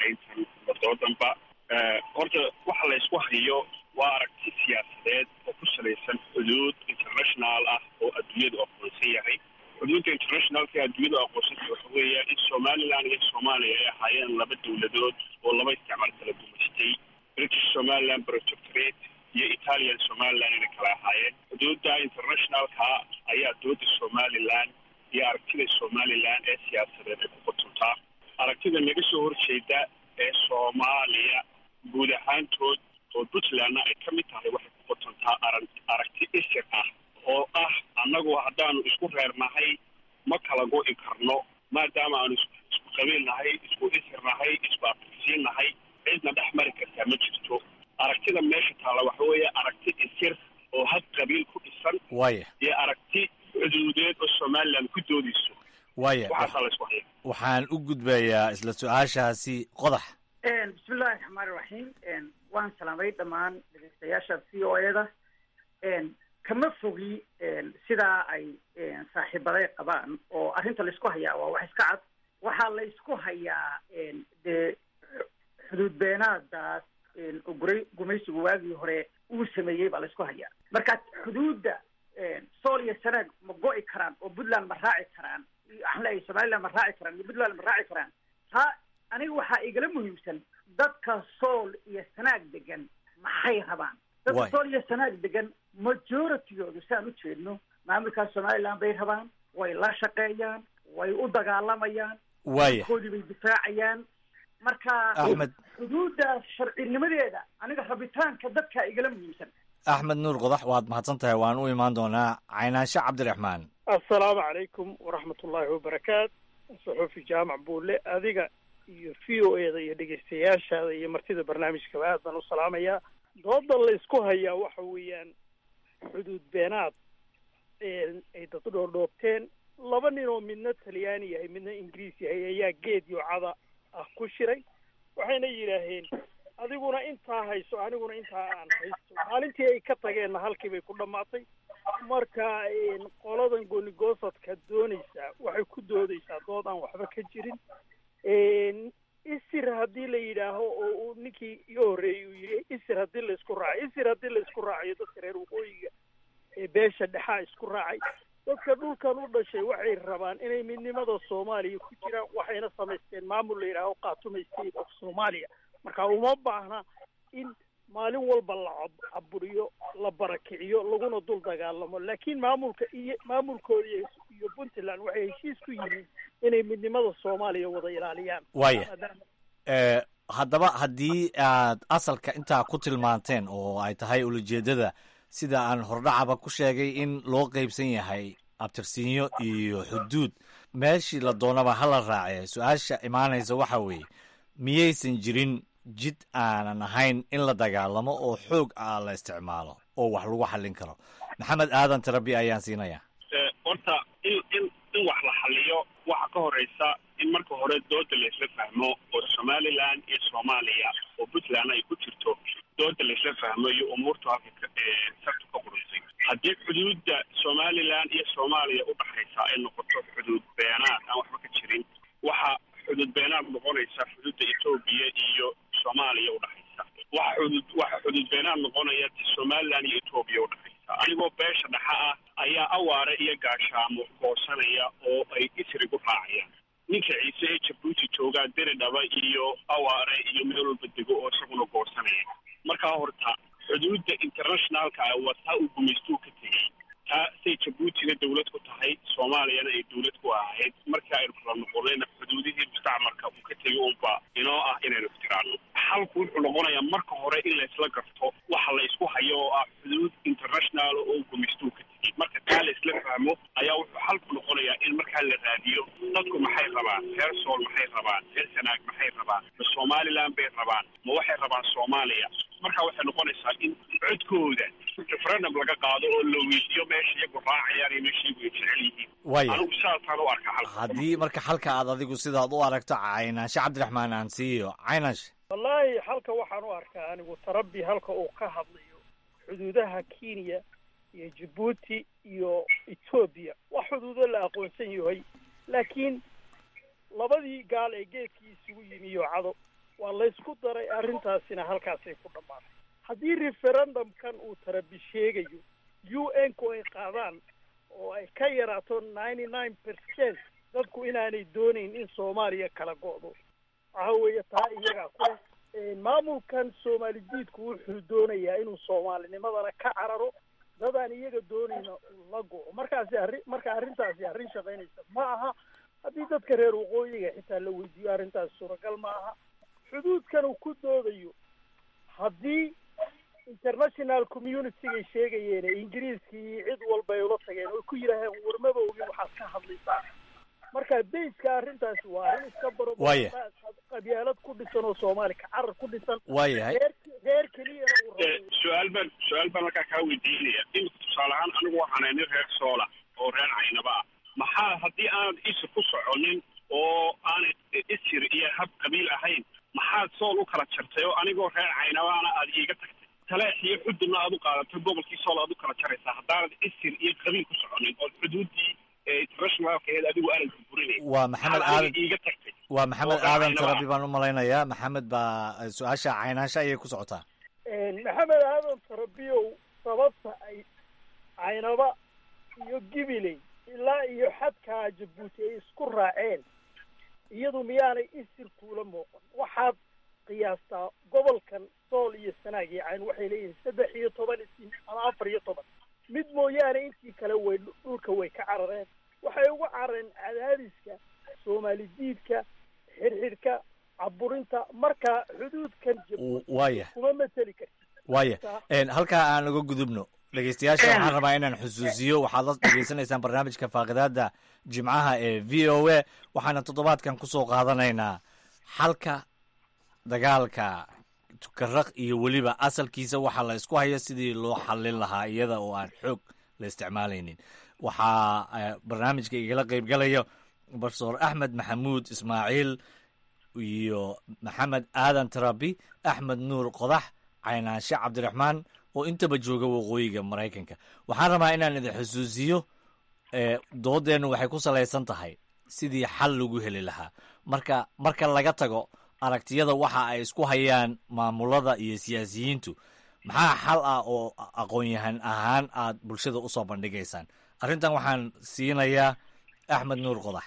falanqayntan wadoodanba horta waxa la ysku hayo waa aragti siyaasadeed oo ku salaysan xuduud international ah oo adduunyadu aqoonsan yahay xuduudda internationalka adduunyadu aqoonsanta waxa weeya in somaliland iyo soomaaliya ay ahaayeen laba dowladood oo laba isticmaal kala gumaystay british somaliland protectorate iyo italian somaliland inay kala ahaayeen xuduudda internationalka ayaa dooda somaliland iyo aragtida somaliland ee siyaasadeed ay ku qotontaa aragtida naga soo horjeeda ee soomaaliya guud ahaantood oo puntlandna ay ka mid tahay waxay ku qotontaa ara aragti isir ah oo ah annagu haddaanu isku reernahay ma kala go'i karno maadaama aanu isku qabiil nahay isku isir nahay isku abtirsiin nahay cidna dhex mari kartaa ma jirto aragtida meesha taalla waxa weeye aragti isir oo had qabiil ku dhisan waaya iyo aragti xuduudeed oo somaliland ku doodayso waaya waxaasaa la isku haya waxaan u gudbayaa isla su-aashaasi qodax bismillahi raxmaani raxiim waan salaamay dhammaan dhegeystayaasha v o e da kama fogi sidaa ay saaxiibaday qabaan oo arrinta laysku hayaa waa wax iska cad waxaa la ysku hayaa dee xuduud beenaadaas oo guray gumaysigu waagii hore uu sameeyey baa laysku hayaa marka xuduudda sool iyo sanaag ma go'i karaan oo puntland ma raaci karaan waxaan leeyahay somaliland ma raaci karaan iyo puntland ma raaci karaan taa aniga waxaa igala muhiimsan dadka sool iyo sanaag degan maxay rabaan dadka sool iyo sanaag degan majoritygoodu saan u jeedno maamulkaas somaliland bay rabaan way la shaqeeyaan way u dagaalamayaan waaya koodii bay difaacayaan marka Axmed. xuduuddaas sharcinimadeeda aniga rabitaanka dadkaa igala muhiimsan axmed nuur qodax waad mahadsan tahay waan u imaan doonaa caynaanshe cabdiraxmaan assalaamu calaykum waraxmat ullaahi wabarakaat saxuufi jaamac buulle adiga iyo v o e da iyo dhegeystayaashaada iyo martida barnaamijkaba aad baan u salaamayaa dooda la isku hayaa waxa weeyaan xuduud beenaad ay dad dhoodhoobteen laba nin oo midna talyaani yahay midna ingiriis yahay ayaa geed yoocada ah ku shiray waxayna yidhaaheen adiguna intaa hayso aniguna intaa aan haysto maalintii ay ka tageenna halkii bay ku dhammaatay marka qoladan goonigosadka doonaysaa waxay ku doodaysaa dood aan waxba ka jirin isir haddii la yidhaaho oo uu ninkii iga horreeyey uu yidhi isir haddii la isku raacayo isir haddii la isku raacayo dadka reer waqooyiga ee beesha dhexaa isku raacay dadka dhulkan u dhashay waxay rabaan inay midnimada soomaaliya ku jiraan waxayna samaysteen maamul la yidhaaho khaatuma state of soomalia marka uma baahna in maalin walba la cab- caburiyo la barakiciyo laguna dul dagaalamo laakiin maamulka iyo maamulkooda iyo iyo puntland waxay heshiis ku yihiin inay midnimada soomaaliya wada ilaaliyaan Waaya. Maadaama- Eh, haddaba haddii aad asalka intaa ku tilmaanteen oo ay tahay ulajeedada sida aan hordhacaba ku sheegay in loo qeybsan yahay abtirsiinyo iyo xuduud meeshii la doonaba hala raace su-aasha imaanaysa waxa weeye miyaysan jirin jid aanan ahayn in la dagaalamo oo xoog ah la isticmaalo oo wax lagu xallin karo maxamed aadan tarabi ayaan siinayaa Eh, horta in in in wax la xaliyo waxa ka horeysa in marka hore dooda laysla fahmo oo somaliland iyo soomaaliya oo puntland ay ku jirto dooda laysla fahmo iyo umuurtu halka ka- eh, sartu ka qurunsay haddii xuduudda somaliland iyo soomaaliya udhaxaysa ay noqoto xuduud beenaad aan waxba ka jirin waxa xuduud beenaad noqonaysa xuduudda etoobiya iyo soomaaliya udhaxaysa waxa xuduud waxa xuduud beenaad noqonaya somaliland iyo etoobiya udhaxaysa anigoo beesha dhexa ah ayaa awaare iyo gaashaamo goosanaya oo ay isrigu raacayaan ninka ciise ee jabuuti joogaa deridhaba iyo awaare iyo meel walba dego oo isaguna goosanaya markaa horta xuduudda internationalka ah waa taa uu gumaystuu ka tegey taa say jabuutina dawlad ku tahay soomaaliyana ay dawlad ku ahayd marka aynu kala noqonayna xuduudihii mustacmarka uu ka tegay unba inoo ah inaynu ixtiraano xalku wuxuu noqonayaa marka hore in laysla garto waxa la isku hayo oo ah xuduud international oo gumaystuu ka tegey marka taa la isla fahmo ayaa wuxuu xalku noqonayaa in markaa la raadiyo dadku maxay rabaan reer sool maxay rabaan reer sanaag maxay rabaan ma somaliland bay rabaan ma waxay rabaan soomaaliya marka waxay noqonaysaa in codkooda referendum laga qaado oo la weydiiyo meesha iyagu raacayaan iyo meesha iyagu ay jecel yihiin Waaya. anigu saasaan u arka xalka haddii marka xalka aad adigu sidaad u aragto caynaanshe cabdiraxmaan aan siiyo caynash wallaahi halka waxaan u arkaa anigu tarabi halka uu ka hadlayo xuduudaha kenya iyo jabuuti iyo etoobiya waa xuduudo la aqoonsan yahay laakiin labadii gaal ee geedkii isugu yimi yoocado waa laysku daray arrintaasina halkaasay ku dhammaatay haddii referendumkan uu tarabi sheegayo u n ku ay qaadaan oo ay ka yaraato ninety nine percent dadku inaanay doonayn in soomaaliya kala go'do waxa weeye taa iyagaa ku leh maamulkan soomaali diidku wuxuu doonayaa inuu soomaalinimadana ka cararo dadaan iyaga doonayna uu la go'o markaasi arri marka arrintaasi arrin shaqaynaysa ma aha haddii dadka reer waqooyiga xitaa la weydiiyo arrintaasi suuragal ma aha xuduudkan uu ku doodayo haddii international communitygay sheegayeen ee ingiriiskii cid walba ay ula tageen oo ku yidhaaheen warmaba ogin waxaad ka hadlaysaa marka bayska arrintaasi waa arrin iska baro Waaya. qabyaalad ku dhisan oo soomaali ka carar ku dhisan Waayahay. reer reer keliyana uu Eh, su-aal baan su-aal baan markaa kaa weydiinaya imika tusaale ahaan anigu waxaan nin reer soola oo reer caynaba ah maxaa haddii aanad isir ku soconin oo aanad isir iyo hab qabiil ahayn maxaad sool u kala jartay oo anigoo reer caynabaana aad iiga tagtay taleex iyo xududna aad u qaadatay gobolkii sool aad u kala jaraysaa haddaanad isir iyo qabiil ku soconin oo xuduuddii eh, internationalkeed adigu aanad burburinayn waa maxamed Maxaad aadan aniga iiga tagtay waa maxamed oo reer aadan Caynaba ah. tarabi baan u malaynayaa maxamed baa eh, su-aasha caynaansha ayay ku socotaa maxamed aadan tarabiyow sababta ay caynaba iyo gibiley ilaa iyo xadkaa jabuuti ay isku raaceen iyadu miyaanay isir kuula muuqan waxaad qiyaastaa gobolkan sool iyo sanaag iyo cayn waxay leeyihiin saddex iyo toban isin ama afar iyo toban mid mooyaane intii kale way dhulka way ka carareen waxay uga carareen cadaadiska soomaali diidka xirxidhka caburinta marka xuduudkan jabuuti waaya kuma mateli karti waaya En, halkaa aan uga gudubno dhegeystayaasha waxaan rabaa inaan xusuusiyo waxaad la dhegeysanaysaan barnaamijka faaqidaada jimcaha ee v o a waxaana toddobaadkan kusoo qaadanaynaa xalka dagaalka tukaraq iyo weliba asalkiisa waxaa la isku haya sidii loo xallin lahaa iyada oo aan xoog la isticmaalaynin waxaa eh, barnaamijka igala qeybgalaya profesor axmed maxamuud ismaaciil iyo maxamed aadan tarabi axmed nuur qodax caynaanshe cabdiraxmaan oo intaba jooga waqooyiga maraykanka waxaan rabaa inaan idin xusuusiyo eh, doodeennu waxay ku salaysan tahay sidii xal lagu heli lahaa marka marka laga tago aragtiyada waxa ay isku hayaan maamulada iyo siyaasiyiintu maxaa xal ah oo aqoon-yahan ahaan aad bulshada usoo bandhigaysaan arrintan waxaan siinayaa axmed nuur qodax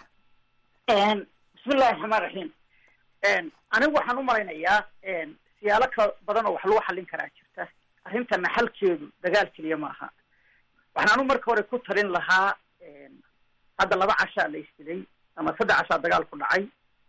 bismillahi raxmaan raxiim anigu waxaan u malaynayaa siyaalo ka badan oo wax lagu xallin karaa jirta arrintana xalkeedu dagaal keliya maaha waxaan anu marka hore ku talin lahaa hadda laba cashaa la isdilay ama saddex cashaa dagaal ku dhacay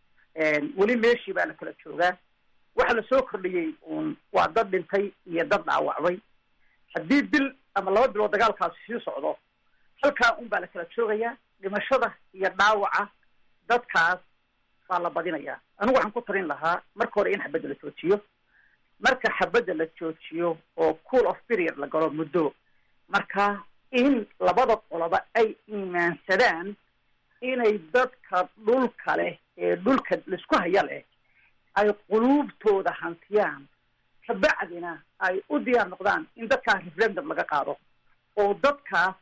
weli meeshii baa la kala joogaa waxa lasoo kordhiyey uun waa dad dhintay iyo dad dhaawacday haddii bil ama laba bilood dagaalkaasi sii socdo halkaa un baa la kala joogayaa dhimashada iyo dhaawaca dadkaas baa la badinayaa anigu waxaan ku talin lahaa marka hore in xabadda la joojiyo marka xabadda la joojiyo oo cool of period la galo muddo marka in labada qoloba ay iimaansadaan inay dadka dhulka leh ee dhulka laisku haya leh ay quluubtooda hantiyaan kabacdina ay u diyaar noqdaan in dadkaas referendum laga qaado oo dadkaas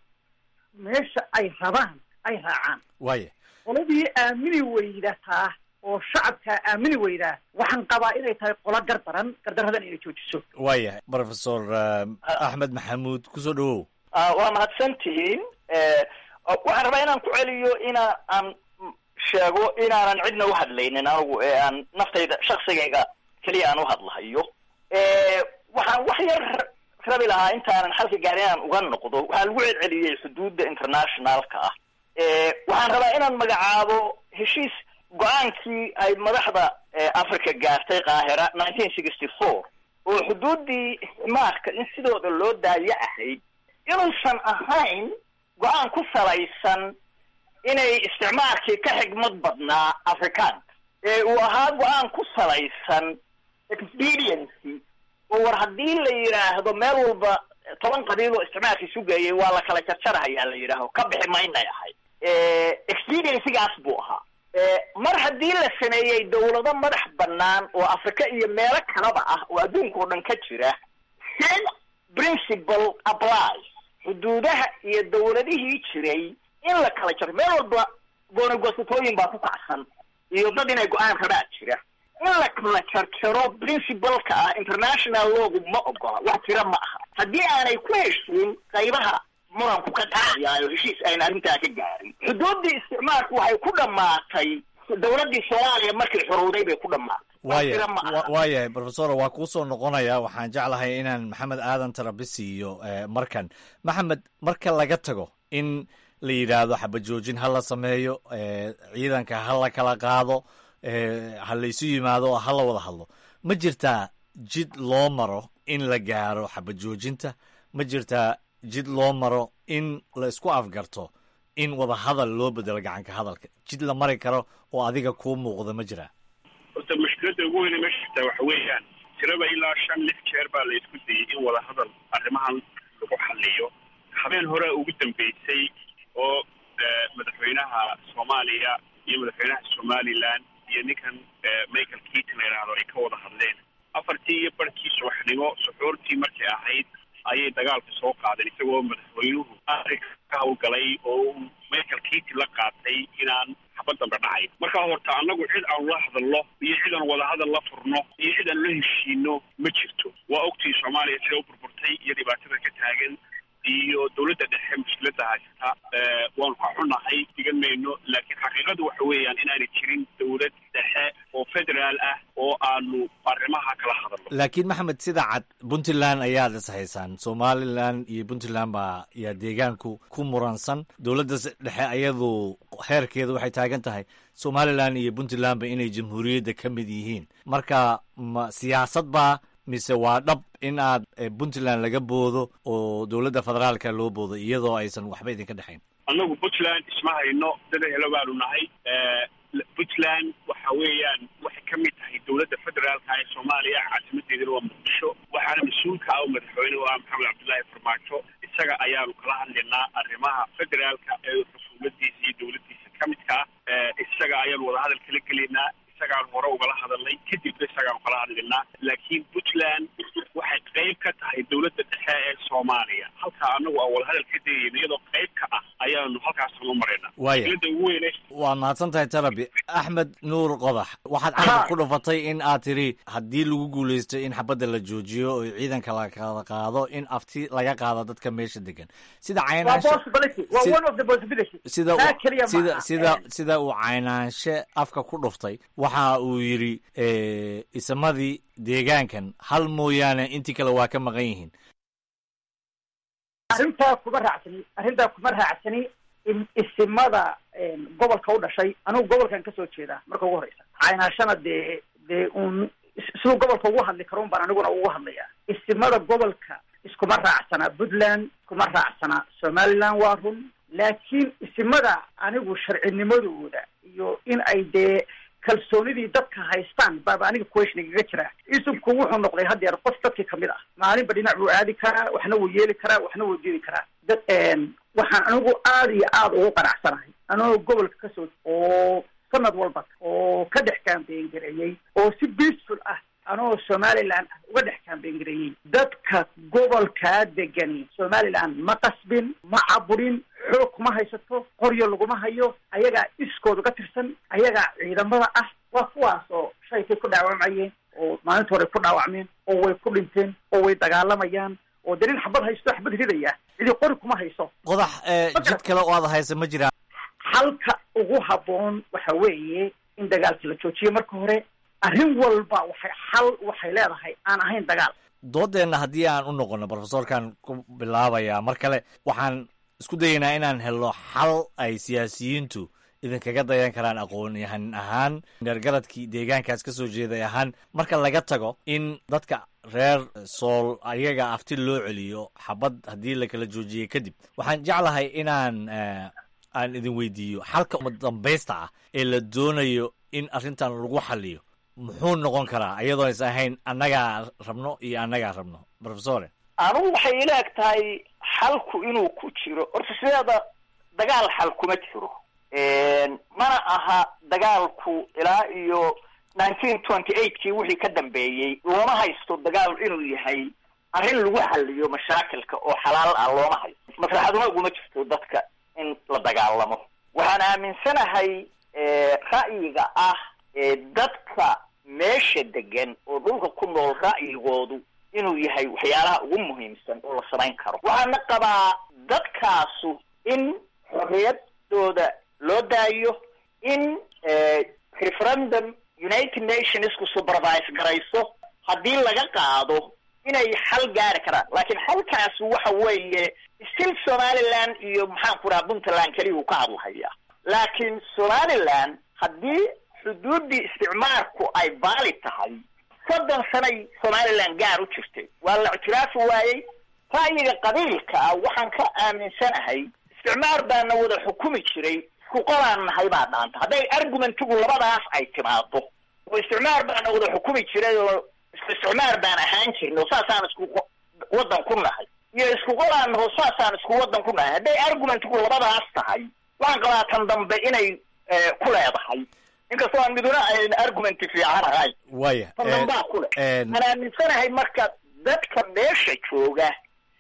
meesha ay rabaan ay raacaan waaya qoladii aamini weydataa oo shacabkaa aamini weydaa waxaan qabaa inay tahay qolo gardaran gardaradan inay joojiso waaya profesor eh, axmed maxamuud kusoo dhawow Ah, waa mahadsan tihiin Eh, waxaan rabaa inaan ku celiyo ina aan sheego inaanan cidna u hadlaynin anigu ee aan naftayda shaksigayga keliya aan u hadlahayo Eh, waxaan wax yar rabi lahaa intaanan xalka gaarin inaan uga noqdo waxaa lagu celceliyey xuduudda internationalka ah Eh, waxaan rabaa inaan magacaabo heshiis go-aankii ay madaxda eh, africa gaartay qaahira nineteen sixty four oo xuduuddii isticmaalka in sidooda loo daayo ahayd inuusan ahayn go-aan ku salaysan inay isticmaalkii ka xigmad badnaa afrikaanka ee uu ahaa go-aan ku salaysan expediency oo war haddii la yidhaahdo meel walba toban qabiil oo isticmaalkii sugayay waa la kala jarjarahayaa la yidhaaho ka bixi maynay ahayd expediencygaas buu ahaa mar haddii la sameeyey dawlado madax bannaan oo afrika iyo meelo kalaba ah oo adduunka oo dhan ka jira same principle applies xuduudaha iyo dawladihii jiray in la kala jaro meel walba goonagosatooyin baa ku kacsan iyo dad inay go-aan rabaa jira in la kala jarjaro principalka ah international lawgu ma ogola wax jira ma aha haddii aanay ku heshiin qaybaha muranku ka dhacayaayo heshiis ayna arrintaa ka gaarin xuduuddii isticmaalku waxay ku dhammaatay dowladdii soomaaliya markay xorowday bay ku dhammaatay wax waaya jira ma aha wa- waayahay profesor waa kuu soo noqonaya waxaan jeclahay inaan maxamed aadan tarabisi iyo eh, markan maxamed marka laga tago in la yidhaahdo xabajoojin ha la sameeyo eh, ciidanka ha la kala qaado eh, ha laysu yimaado oo ha la wada hadlo ma jirtaa jid loo maro in la gaaro xabajoojinta ma jirtaa jid loo maro in la isku afgarto in wada hadal loo bedelo gacanka hadalka jid la mari karo oo adiga kuu muuqda ma jiraa horta mushkiladda ugu weyne meesha jirtaa waxa weeyaan tiraba ilaa shan lix jeer baa la isku dayey in wada hadal arrimahan lagu xaliyo habeen hore ugu dambeysay oo eh, madaxweynaha soomaaliya iyo madaxweynaha somaliland iyo ninkan eh, michael keaton la yidhaahdo ay ka wada hadleen afartii iyo barkii subaxnimo suxuurtii markay ahayd ayay dagaalka soo qaadeen isagoo madaxweynuhu arrinka ka hawlgalay oo uu michael keaton la qaatay inaan xabad dambe dhacayn marka horta annagu cid aan la hadalno iyo cid aan wadahadal la furno iyo cid aan la heshiino ma jirto waa ogtii soomaaliya sida u burburtay iyo dhibaatada ka taagan iyo dowladda dhexe mushkiladda haysata Eh, waanu ka xunahay digan mayno laakiin xaqiiqadu waxa weeyaan inaanay jirin dowlad dhexe oo federaal ah oo aanu arrimaha kala hadalno laakiin maxamed sida cad puntland ayaad is haysaan somalilan iyo puntland baa yaa deegaanku ku muransan dowladda s- dhexe ayadu heerkeedu waxay taagan tahay somalilan iyo puntlandba inay jamhuuriyadda ka mid yihiin marka ma siyaasad baa mise waa dhab in aad eh, puntland laga boodo oo dowladda federaalka loo boodo iyadoo aysan waxba idinka dhexayn annagu puntland isma hayno dada helo baanu nahay Eh, puntland waxa weeyaan waxay ka mid tahay dowladda federaalka ee soomaaliya caasimadeedana waa muqdisho waxaana mas-uulka ah oo madaxweyne u ah maxamed cabdullaahi farmaajo isaga ayaanu kala hadlaynaa arrimaha federaalka ee xukuumadiisa iyo dowladdiisa ka midka ah Eh, isaga ayaanu wadahadal kala gelaynaa isagaanu hore ugala hadalnay kadibna isagaanu kala hadlaynaa laakiin puntland waxay qayb ka tahay dowladda dhexe ee soomaaliya halkaa annagu aan wadahadal ka dayayno iyadoo qayb ka ah ayaanu halkaasnu maraynaa Waaya. mushkiladda ugu weyne waa mahadsan tahay tarabi axmed nuur qodax waxaad carabka ku dhufatay in aad tiri haddii lagu guulaysto in xabadda la joojiyo oo ciidanka la kala qaado in afti laga qaado dadka meesha degan sida waa caynaanshe possibility waa si- one of the possibility sida taa keliya ma sida aha. sida sida uu caynaanshe afka ku dhuftay waxa uu yidhi eh, isamadii deegaankan hal mooyaane intii kale waa ka maqan yihiin arrintaa kuma raacsani arrintaa kuma raacsani in isimada een, gobolka u dhashay anigu gobolkan kasoo jeedaa marka ugu horeysa caynaashana dee dee uun is- siduu gobolka ugu hadli karo un baan aniguna ugu hadlaya isimada gobolka iskuma raacsana puntland iskuma raacsana somaliland waa run laakiin isimada anigu sharcinimadooda iyo in ay dee kalsoonidii dadka haystaan baaba aniga question igaga jira isubku wuxuu noqday haddeer qof dadkii kamid ah maalinba dhinac buu aadi karaa waxna wuu yeeli karaa waxna wuu diidi karaa dad waxaan anigu aada iyo aada ugu qanacsanahay anoo gobolka kasoo oo sanad walba oo ka dhex kaambeyn gareeyey oo si peaceful ah anoo somaliland ah uga dhex kaambeyn gareeyey dadka gobolkaa degani somaliland ma qasbin ma caburin xoog kuma haysato qoryo laguma hayo ayagaa iskooda ka tirsan ayagaa ciidamada ah waa kuwaas oo shaykay ku dhaawacmayeen oo maalinta hore ku dhaawacmeen oo way ku dhinteen oo way dagaalamayaan oo dee nin xabad haysto xabad ridaya cidi qori kuma hayso qodax eh, jid kale oo aad haysa ma jiraan halka ugu habboon waxa weeye in dagaalka la joojiyo marka hore arrin walba waxay xal waxay leedahay aan ahayn dagaal doodeenna haddii aan u noqono profesorkan ku bilaabayaa mar kale waxaan isku dayaynaa inaan helno xal ay siyaasiyiintu idinkaga dayan karaan aqoon-yahan ahaan gargaradkii deegaankaas ka soo jeeday ahaan marka laga tago in dadka reer sool ayaga afti loo celiyo xabad haddii la kala joojiyey kadib waxaan jeclahay inaan eh, aan idin weydiiyo xalka uma dambaysta ah ee la doonayo in arrintan lagu xaliyo muxuu noqon karaa iyadoo is ahayn annagaa rabno iyo annagaa rabno profesore anugu waxay ila eg tahay xalku inuu ku jiro horta sideeda dagaal xal kuma jiro mana aha dagaalku ilaa iyo nineteen twenty eightkii wixii ka dambeeyey looma haysto dagaal inuu yahay arrin lagu xaliyo mashaakilka oo xalaal ah looma haysto maslaxaduma uguma jirto dadka in la dagaalamo waxaan aaminsanahay ra'yiga ah ee dadka meesha degan oo dhulka ku nool ra'yigoodu inuu yahay waxyaalaha ugu muhiimsan oo la samayn karo waxaana qabaa dadkaasu in xorriyadooda loo daayo in referendum united nationsku supervise garayso haddii laga qaado inay xal gaari karaan laakiin xalkaas waxa weeye still somaliland iyo maxaan ku raha puntland keliya uu ka hadlahayaa laakiin somaliland haddii xuduuddii isticmaarku ay baali tahay soddon sanay somaliland gaar u jirtay waa la ictiraafi waayey ra'yiga qabiilka ah waxaan ka aaminsanahay isticmaar baana wada xukumi jiray isku qolaan nahay baa dhaanta hadday argumentigu labadaas ay timaado oo isticmaar baana wada xukumi jiray oo isku isticmaar baan ahaan jirnay oo saasaan isku waddan ku nahay iyo isku qolaan naho saasaan isku waddan ku nahay hadday argumentigu labadaas tahay waxaan qabaa tan dambe inay ku leedahay inkastoo aan miduna ayn argumenti fiican ahayn waya tan dambaa ku leh aan aaminsanahay marka dadka meesha jooga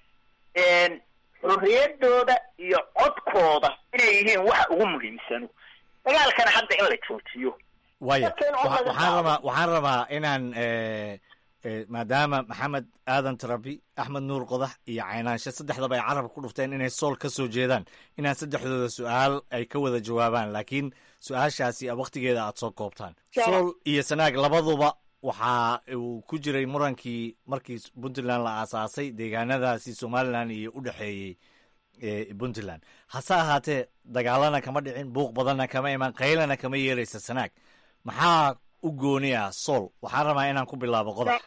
xorriyadooda iyo codkooda inay yihiin waxa ugu muhiimsano dagaalkana hadda in la joojiyo waya waxaan rabaa waxaan rabaa inaan maadaama maxamed aadan tarabi axmed nuur qodax iyo caynaanshe saddexdaba ay carabka ku dhufteen inay sool ka soo jeedaan inaan saddexdooda su-aal ay ka wada jawaabaan laakiin su-aashaasi waktigeeda aad soo koobtaan sool iyo sanaag labaduba waxa uu ku jiray murankii markii puntland la aasaasay deegaanadaasi somalilan iyo u dhexeeyey puntland hase ahaatee dagaalana kama dhicin buuq badanna kama imaan qaylana kama yeeraysa sanaag maxaa u gooni ah sool waxaan rabaa inaan ku bilaabo qodax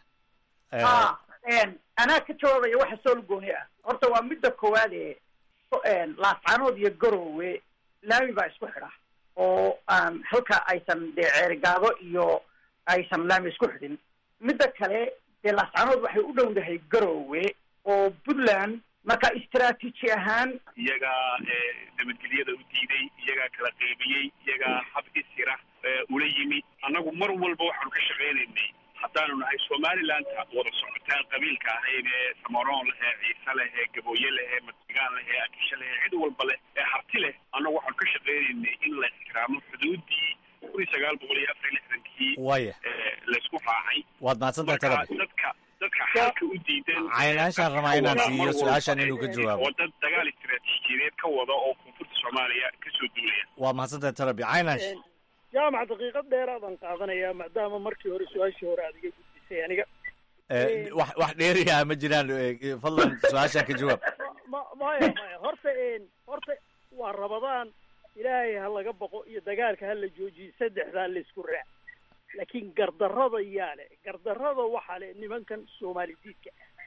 anaa ka jawaabaya waxa sool gooni ah horta waa midda koowaad ee laascanood iyo garowe laami baa isku xidha oo aan halka aysan dee ceerigaado iyo aysan laami isku xidhin midda kale dee laascanood waxay u dhowdahay garowe oo puntland marka istaraatiiji ahaan iyagaa nabadgelyada u diiday iyagaa kala qaybiyey iyagaa hab isira ula yimid annagu mar walba waxaanu ka shaqaynaynay haddaanu nahay somalilandta wada socotaan qabiilka ahayn ee samaroon leh ee ciise leh ee gabooye leh ee madigaan leh ee akishe leh ee cid walba leh ee harti leh annagu waxaanu ka shaqaynaynay in la ixtiraamo xuduuddii kun iyo sagaal boqol iyo afar iyo lixdankii waya laysku raacay waad mahadsantahay tarabi dadka dadka xalka u diidan caynaashaan rabaa inaan siiyo su-aashan inuu ka jawaabo oo dad dagaal istiraatiijiyadeed ka wada oo koonfurta soomaaliya kasoo duulaya waa mahadsantahay tarabi caynaash jaamac daqiiqad dheeraadaan qaadanayaa maadaama markii hore su-aashii hore aad iga gudbisay aniga wax wax dheeriyaa ma jiraan fadlan su-aashaan ka jawaab ma maya maya horta horta waa rabadaan ilaahay ha laga boqo iyo dagaalka ha la joojiyo saddexdaa laysku raac laakiin gardarrada yaa le gardarrada waxaa le nimankan soomaali diidka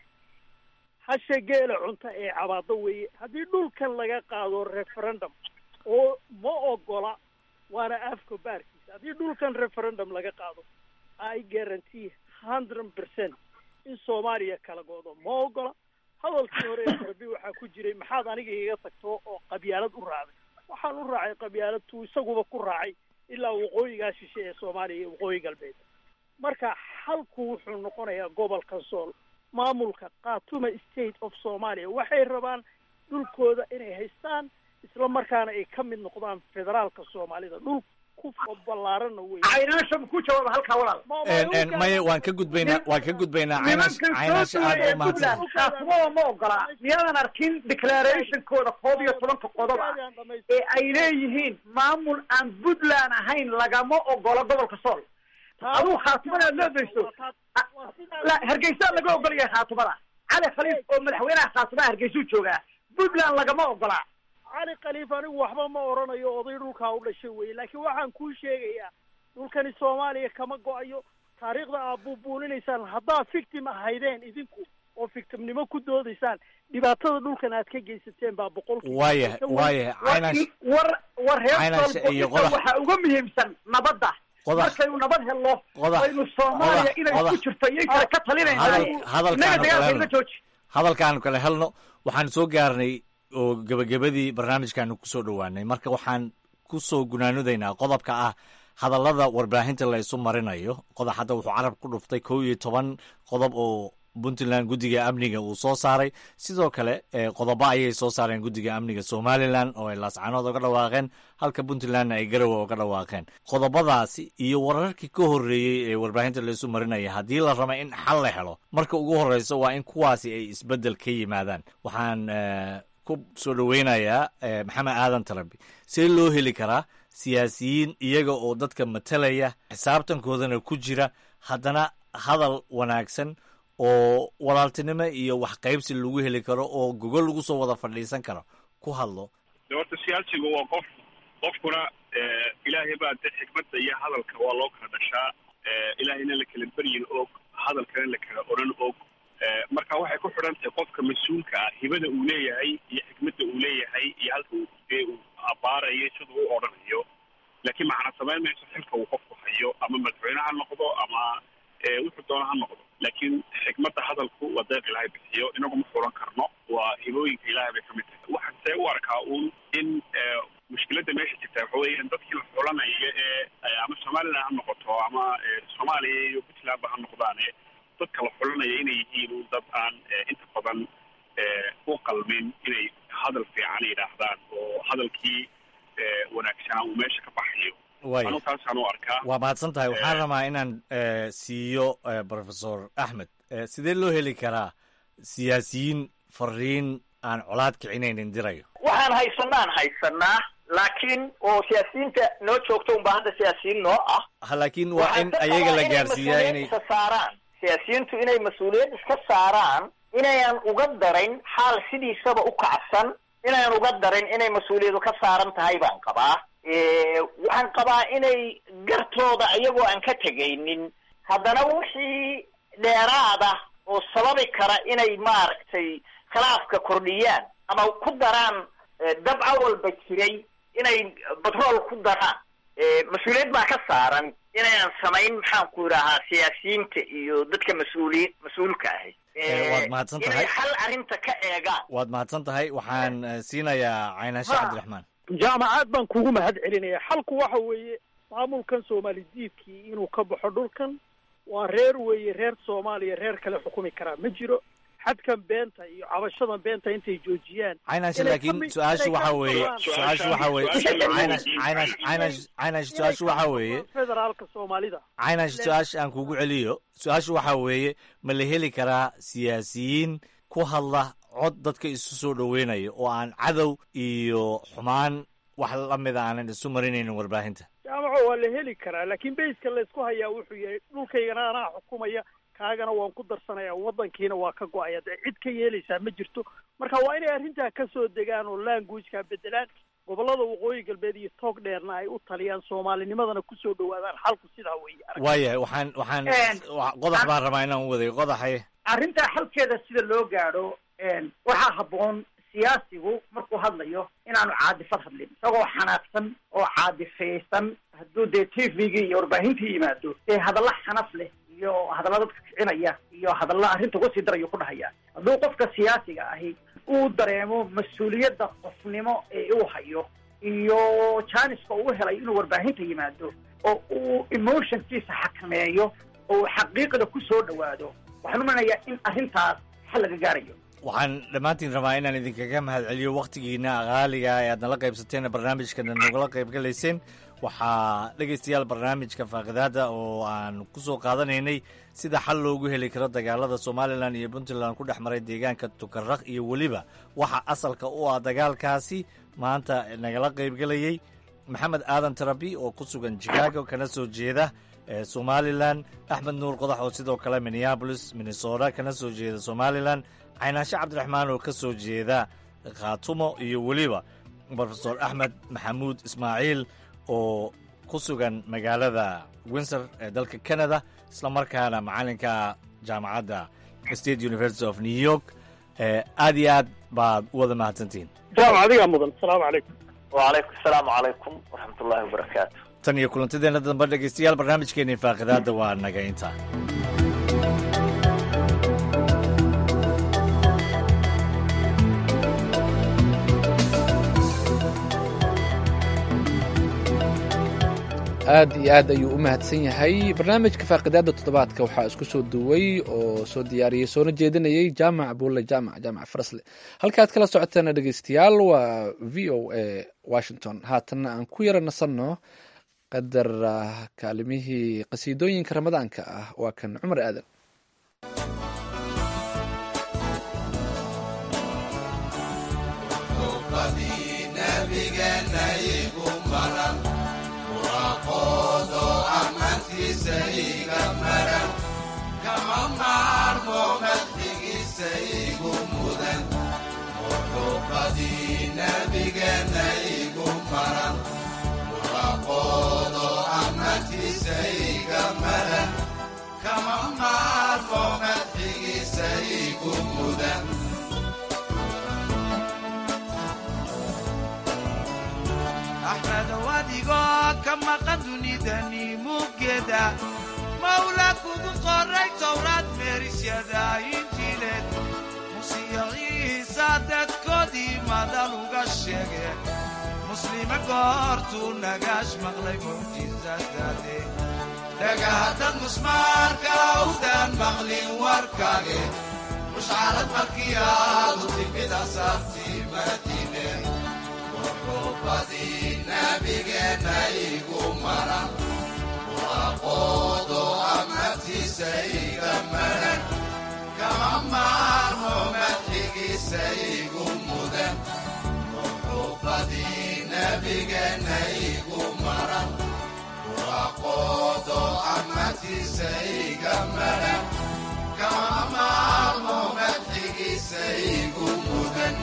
hasha geela cunta ee cabaado weeye haddii dhulkan laga qaado referendum oo ma ogola waana afka baarkiisa haddii dhulkan referendum laga qaado i guarantee hundred percent in soomaaliya kala go'do ma ogola hadalkii hore ee rabi waxaa ku jiray maxaad aniga iga tagto oo qabyaalad u raacday waxaan u raacay qabyaalad tuu isaguba ku raacay ilaa waqooyigaa shishe ee soomaaliya iyo waqooyi galbeed marka xalku wuxuu noqonayaa gobolka sool maamulka khatuma state of somalia waxay rabaan dhulkooda inay haystaan isla markaana ay ka mid noqdaan federaalka soomaalida dhul ku ballaaranna wey caynaasha ku jawaaba halkaa walaal maya waan ka gudbaynaa waan ka gudbaynaa caynash caynash aad u mahadsan kaasuma ma ogola miyaadan arkin declarationkooda koob iyo tobanka qodob ah ee ay leeyihiin maamul aan puntland ahayn lagama ogola gobolka sool aduu khaatimada aad leedayso la hargeysaa laga ogol yahay khaatimada cali khaliif oo madaxweynaha khaatimaha hargeysuu joogaa puntland lagama ogola cali khaliif anigu waxba ma oranayo oday dhulkaa u dhashay weye laakiin waxaan kuu sheegayaa dhulkani soomaaliya kama go-ayo taariikhda aad buubuuninaysaan haddaad victim ahaydeen idinku oo victimnimo ku doodaysaan dhibaatada dhulkan aad ka geysateen baa boqolkiiba waaya waaya caynash war war reer Caynash iyo qodax. waxaa uga muhiimsan nabadda Qodax. markaynu nabad helno Qodax. aynu soomaaliya Qodax. inay ku Qodax. jirto iyay kale ka talinaynaa hadal innaga hadalkaanu kale dagaalka helno ila jooji hadalkaanu kale helno waxaan soo gaarnay oo gebagabadii barnaamijkaanu kusoo dhowaanay marka waxaan kusoo gunaanudaynaa qodobka ah hadallada warbaahinta la isu marinayo qodax hadda wuxuu carab ku dhuftay kow iyo toban qodob oo puntland guddiga amniga uu soo saaray sidoo kale qodobo ayay soo saareen guddiga amniga somalilan oo ay laascanood oga dhawaaqeen halka puntlandna ay garowe oga dhawaaqeen qodobadaasi iyo wararkii ka horreeyey ee warbaahinta laisu marinaya haddii la raba in xal la helo marka ugu horreysa waa in kuwaasi ay isbeddel ka yimaadaan waxaan ku soo dhoweynayaa maxamed aadan tarabi see loo heli karaa siyaasiyiin iyaga oo dadka matalaya xisaabtankoodana ku jira haddana hadal wanaagsan oo walaaltinimo iyo wax qaybsi lagu heli karo oo gogol lagu soo wada fadhiisan karo ku hadlo de horta siyaasigu waa qof qofkuna ilaahay baa de xikmadda iyo hadalka waa loo kala dhashaa ilaahayna la kala beryin og hadalkana la kala oran og marka waxay ku xidhan tahay qofka mas-uulka ah hibada uu leeyahay iyo xikmadda uu leeyahay iyo halka dee uu abaarayo siduu u odhanayo laakiin macna samayn mayso xilka uu qofku hayo ama madaxweyne ha noqdo ama wuxuu doona ha noqdo laakiin xikmadda hadalku waa deeq ilaahay bixiyo inagu ma furan karno waa hibooyinka ilaahay bay kamid tahay waxaan see u arkaa uun in mushkiladda meesha jirta waxa weeyaan dadkii la xulanaya ee ama somalilan ha noqoto ama soomaaliya iyo puntlandba ha noqdaane dadka la xulanaya inay yihiin un dad aan inta badan u qalmin inay hadal fiican yidhaahdaan oo hadalkii wanaagsanaa uu meesha ka baxayo anu taasaan u arkaa waa mahadsan tahay waxaan rabaa inaan siiyo professor axmed sidee loo heli karaa siyaasiyiin fariin aan colaad kicinaynin dirayo waxaan haysanaan haysanaa laakiin oo siyaasiyiinta noo joogto unbaa hadda siyaasiyiin noo ah laakiin waa in ayaga la gaarsiiyaa inay saaraan siyaasiyiintu inay mas-uuliyad iska saaraan inayan uga darayn xaal sidiisaba u kacsan inayan uga darin inay mas-uuliyadu ka saaran tahay baan qabaa waxaan qabaa inay gartooda iyagoo aan ka tegaynin haddana wixii dheeraada oo sababi kara inay maaragtay khilaafka kordhiyaan ama ku daraan dabca walba jiray inay batrool ku daraan mas-uuliyad baa ka saaran inayan samayn maxaan ku idhahaa siyaasiyiinta iyo dadka mas-uuliyi mas-uulka ahi waad mahadsan tahay inay hal arrinta ka eegaan waad mahadsan tahay waxaan siinayaa caynashe cabdiraxmaan jaamacaad baan kugu mahad celinaya xalku waxa weeye maamulkan soomaali diidkii inuu ka baxo dhulkan waa reer weeye reer soomaaliya reer kale xukumi karaa ma jiro xadkan beenta iyo cabashadan beenta intay joojiyaan caynash laakiin su-aashu waxa weeye su-aashu waxa weeye caynash caynash caynash caynash su-aashu waxa weeye federaalka soomaalida caynash su-aasha aan kugu celiyo su-aashu waxa weeye ma la heli karaa siyaasiyiin ku hadla cod dadka isu soo dhoweynayo oo aan cadow iyo xumaan wax lamida aanan isu marinaynin warbaahinta jaamaco waa la heli karaa laakiin bayska laysku hayaa wuxuu yahay dhulkaygana anaa xukumaya kaagana waan ku darsanaya waddankiina waa ka go-aya dee cid ka yeelaysaa ma jirto marka waa inay arrintaa ka soo degaan oo languageka bedelaan gobollada waqooyi galbeed iyo toog dheerna ay u taliyaan soomaalinimadana kusoo dhawaadaan xalku sidaa weeye waayahay waxaan waxaan qodax baan rabaa inaan u waday qodaxay arrintaa xalkeeda sida loo gaadho waxaa habboon siyaasigu markuu hadlayo inaanu caadifad hadlin isagoo xanaaqsan oo caadifaysan hadduu dee t v-gii iyo warbaahintii yimaado dee hadalla xanaf leh iyo hadalla dadka kicinaya iyo hadalla arrinta uga sii darayo ku dhahaya hadduu qofka siyaasiga ahi uu dareemo mas-uuliyadda qofnimo ee uu hayo iyo janiska uu helay inuu warbaahinta yimaado oo uu emotionkiisa xakameeyo oo uu xaqiiqda ku soo dhawaado waxaan umanayaa in arrintaas xal laga gaarayo waxaan dhammaantiin rabaa inaan idinkaga mahad celiyo wakhtigiina qaaliga ee aad nala qaybsateen barnaamijkana nagula qayb galayseen waxaa dhegaystayaal barnaamijka faaqidaada oo aan ku soo qaadanaynay sida xal loogu heli karo dagaalada somalilan iyo puntland ku dhex maray deegaanka tukaraq iyo weliba waxa asalka u ah dagaalkaasi maanta nagala qaybgelayey maxamed aadan tarabi oo ku sugan chicago kana soo jeeda somalilan axmed nuur qodax oo sidoo kale minneabolis minnesota kana soo jeeda somalilan caynaashe cabdiraxmaan oo ka soo jeeda khaatumo iyo weliba brofesor axmed maxamuud ismaaciil oo ku sugan magaalada windsor ee dalka canada islamarkaana macalinka jaamacadda state university of new york aad iyo aad baad u wada mahadsantihiin jaam adigaa mudan asalaamu calaykum wacalaykum asalaamu calaykum waraxmat ullahi wabarakaatu tan iyo kulantadeena dambe dhegeystayaal barnaamijkeeni faaqidaadda waa naga intaa aad iyo aad ayuu u mahadsan yahay barnaamijka faaqidaada toddobaadka waxaa isku soo duway oo soo diyaariyey soona jeedinayay jaamac buulle jaamac jaamac farasle halkaad kala socoteena dhegeystayaal waa v o a washington haatanna aan ku yara nasanno qadar kaalimihii qasiidooyinka ramadaanka ah waa kan cumar aadan axmedow adigoo ka maqan dunidani muggeeda mawla kugu qoray towraad meerisyada injiileed musiyaciisa dadkoodii madal uga sheege muslime goortuu nagaash maqlay mucjisadaade dhagahaddad musmaarka awdaan maqlin warkaage mushcarad markii aadu timid asaartii madiine wuxuubadii nabigeenna igu maran waaqoodo amatiisa iga maran kama maarmo madxigiisa igu mudan wuxuubadii nabigeenna igu maran waaqoodo amatiisa iga maran kama maarmo madxigiisa igu mudan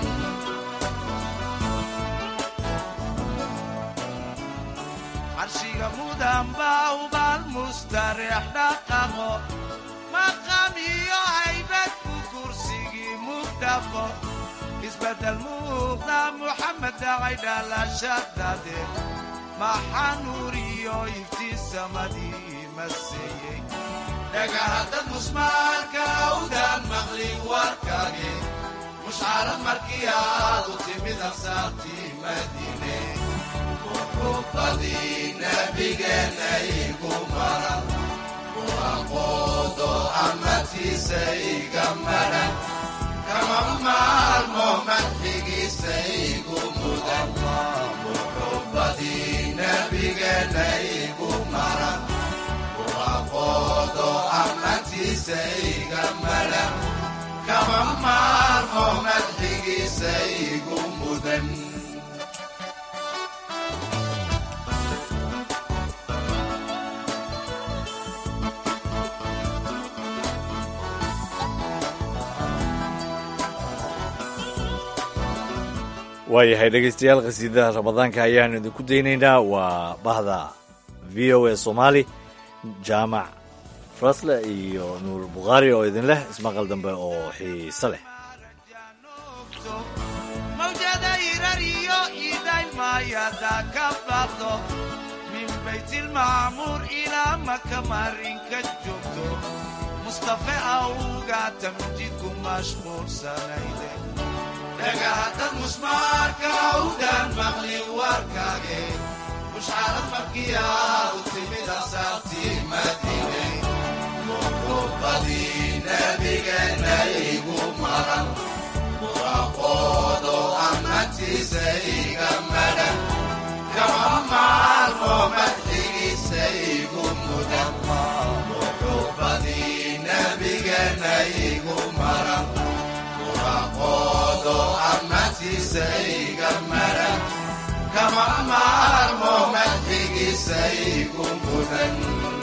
carshiga mudan baa ubaal mustareex dhaqaqo maqam iyo haybad ku kursigii mugdhaqo isbeddel muuqda muxamed dhacay dhalashadade maxaa nuur iyo iftiinsamadii maseeyey dhagahaddad musmaalka awdaan maqlin warkage mushcarad markii aadu timid ansaartii madiine wuxuubadii nabigeenna igu maran waaqoodo amatiisa iga maran kama maalmo madxigiisa igu mudan wuxuubadii nabigeenna igu maran waaqoodo amatiisa iga maran kama maalmo madxigiisa igu mudan waayahay dhegeystayaal khasiidada ramadaanka ayaanu idinku daynaynaa waa bahda v o a soomaali jaamac frasle iyo nuur bukhaari oo idin leh ismaqal dambe oo xiise leh mawjada irar iyo idaylmaayada ka baaqdo min baytilmacmuur ilaa maka marinka joogto mustafe awga tamjidku mashquulsanayde dhagahaddad musmaarka awdaan maqlin warkaage mushcarad markii aadu timid asaartii madiine wuxuubadii nabigeenna igu maran waaqoodo amatiisa iga maran kama maalmo madxigiisa igu mudan wuxuubadii nabigeenna igu maran waaqoodo amatiisa iga maran kama maalmo madxigiisa igu mudan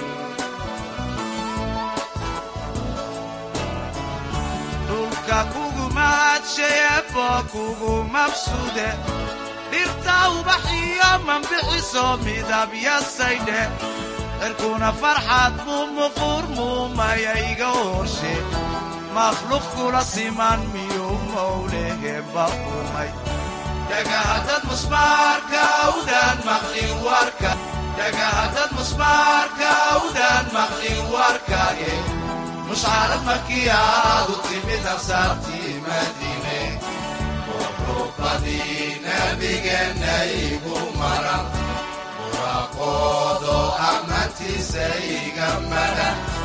dhulka kugu mahadsheebo kugu mabsude dhirta ubaxiyo mambixiso midabyasaydhe cirkuna farxad buu muquur muumayayga horshe makhluuq kula siman miyuu mowleheba umay dhagahaddad musmaarka awdaan maqlin warka dhagahaddad musmaarka awdaan maqlin warkage mushcarad markii aadu timid ansaartii madiine wuxuubadii nabigeenna igu maran waaqoodo ammaantiisa iga madhan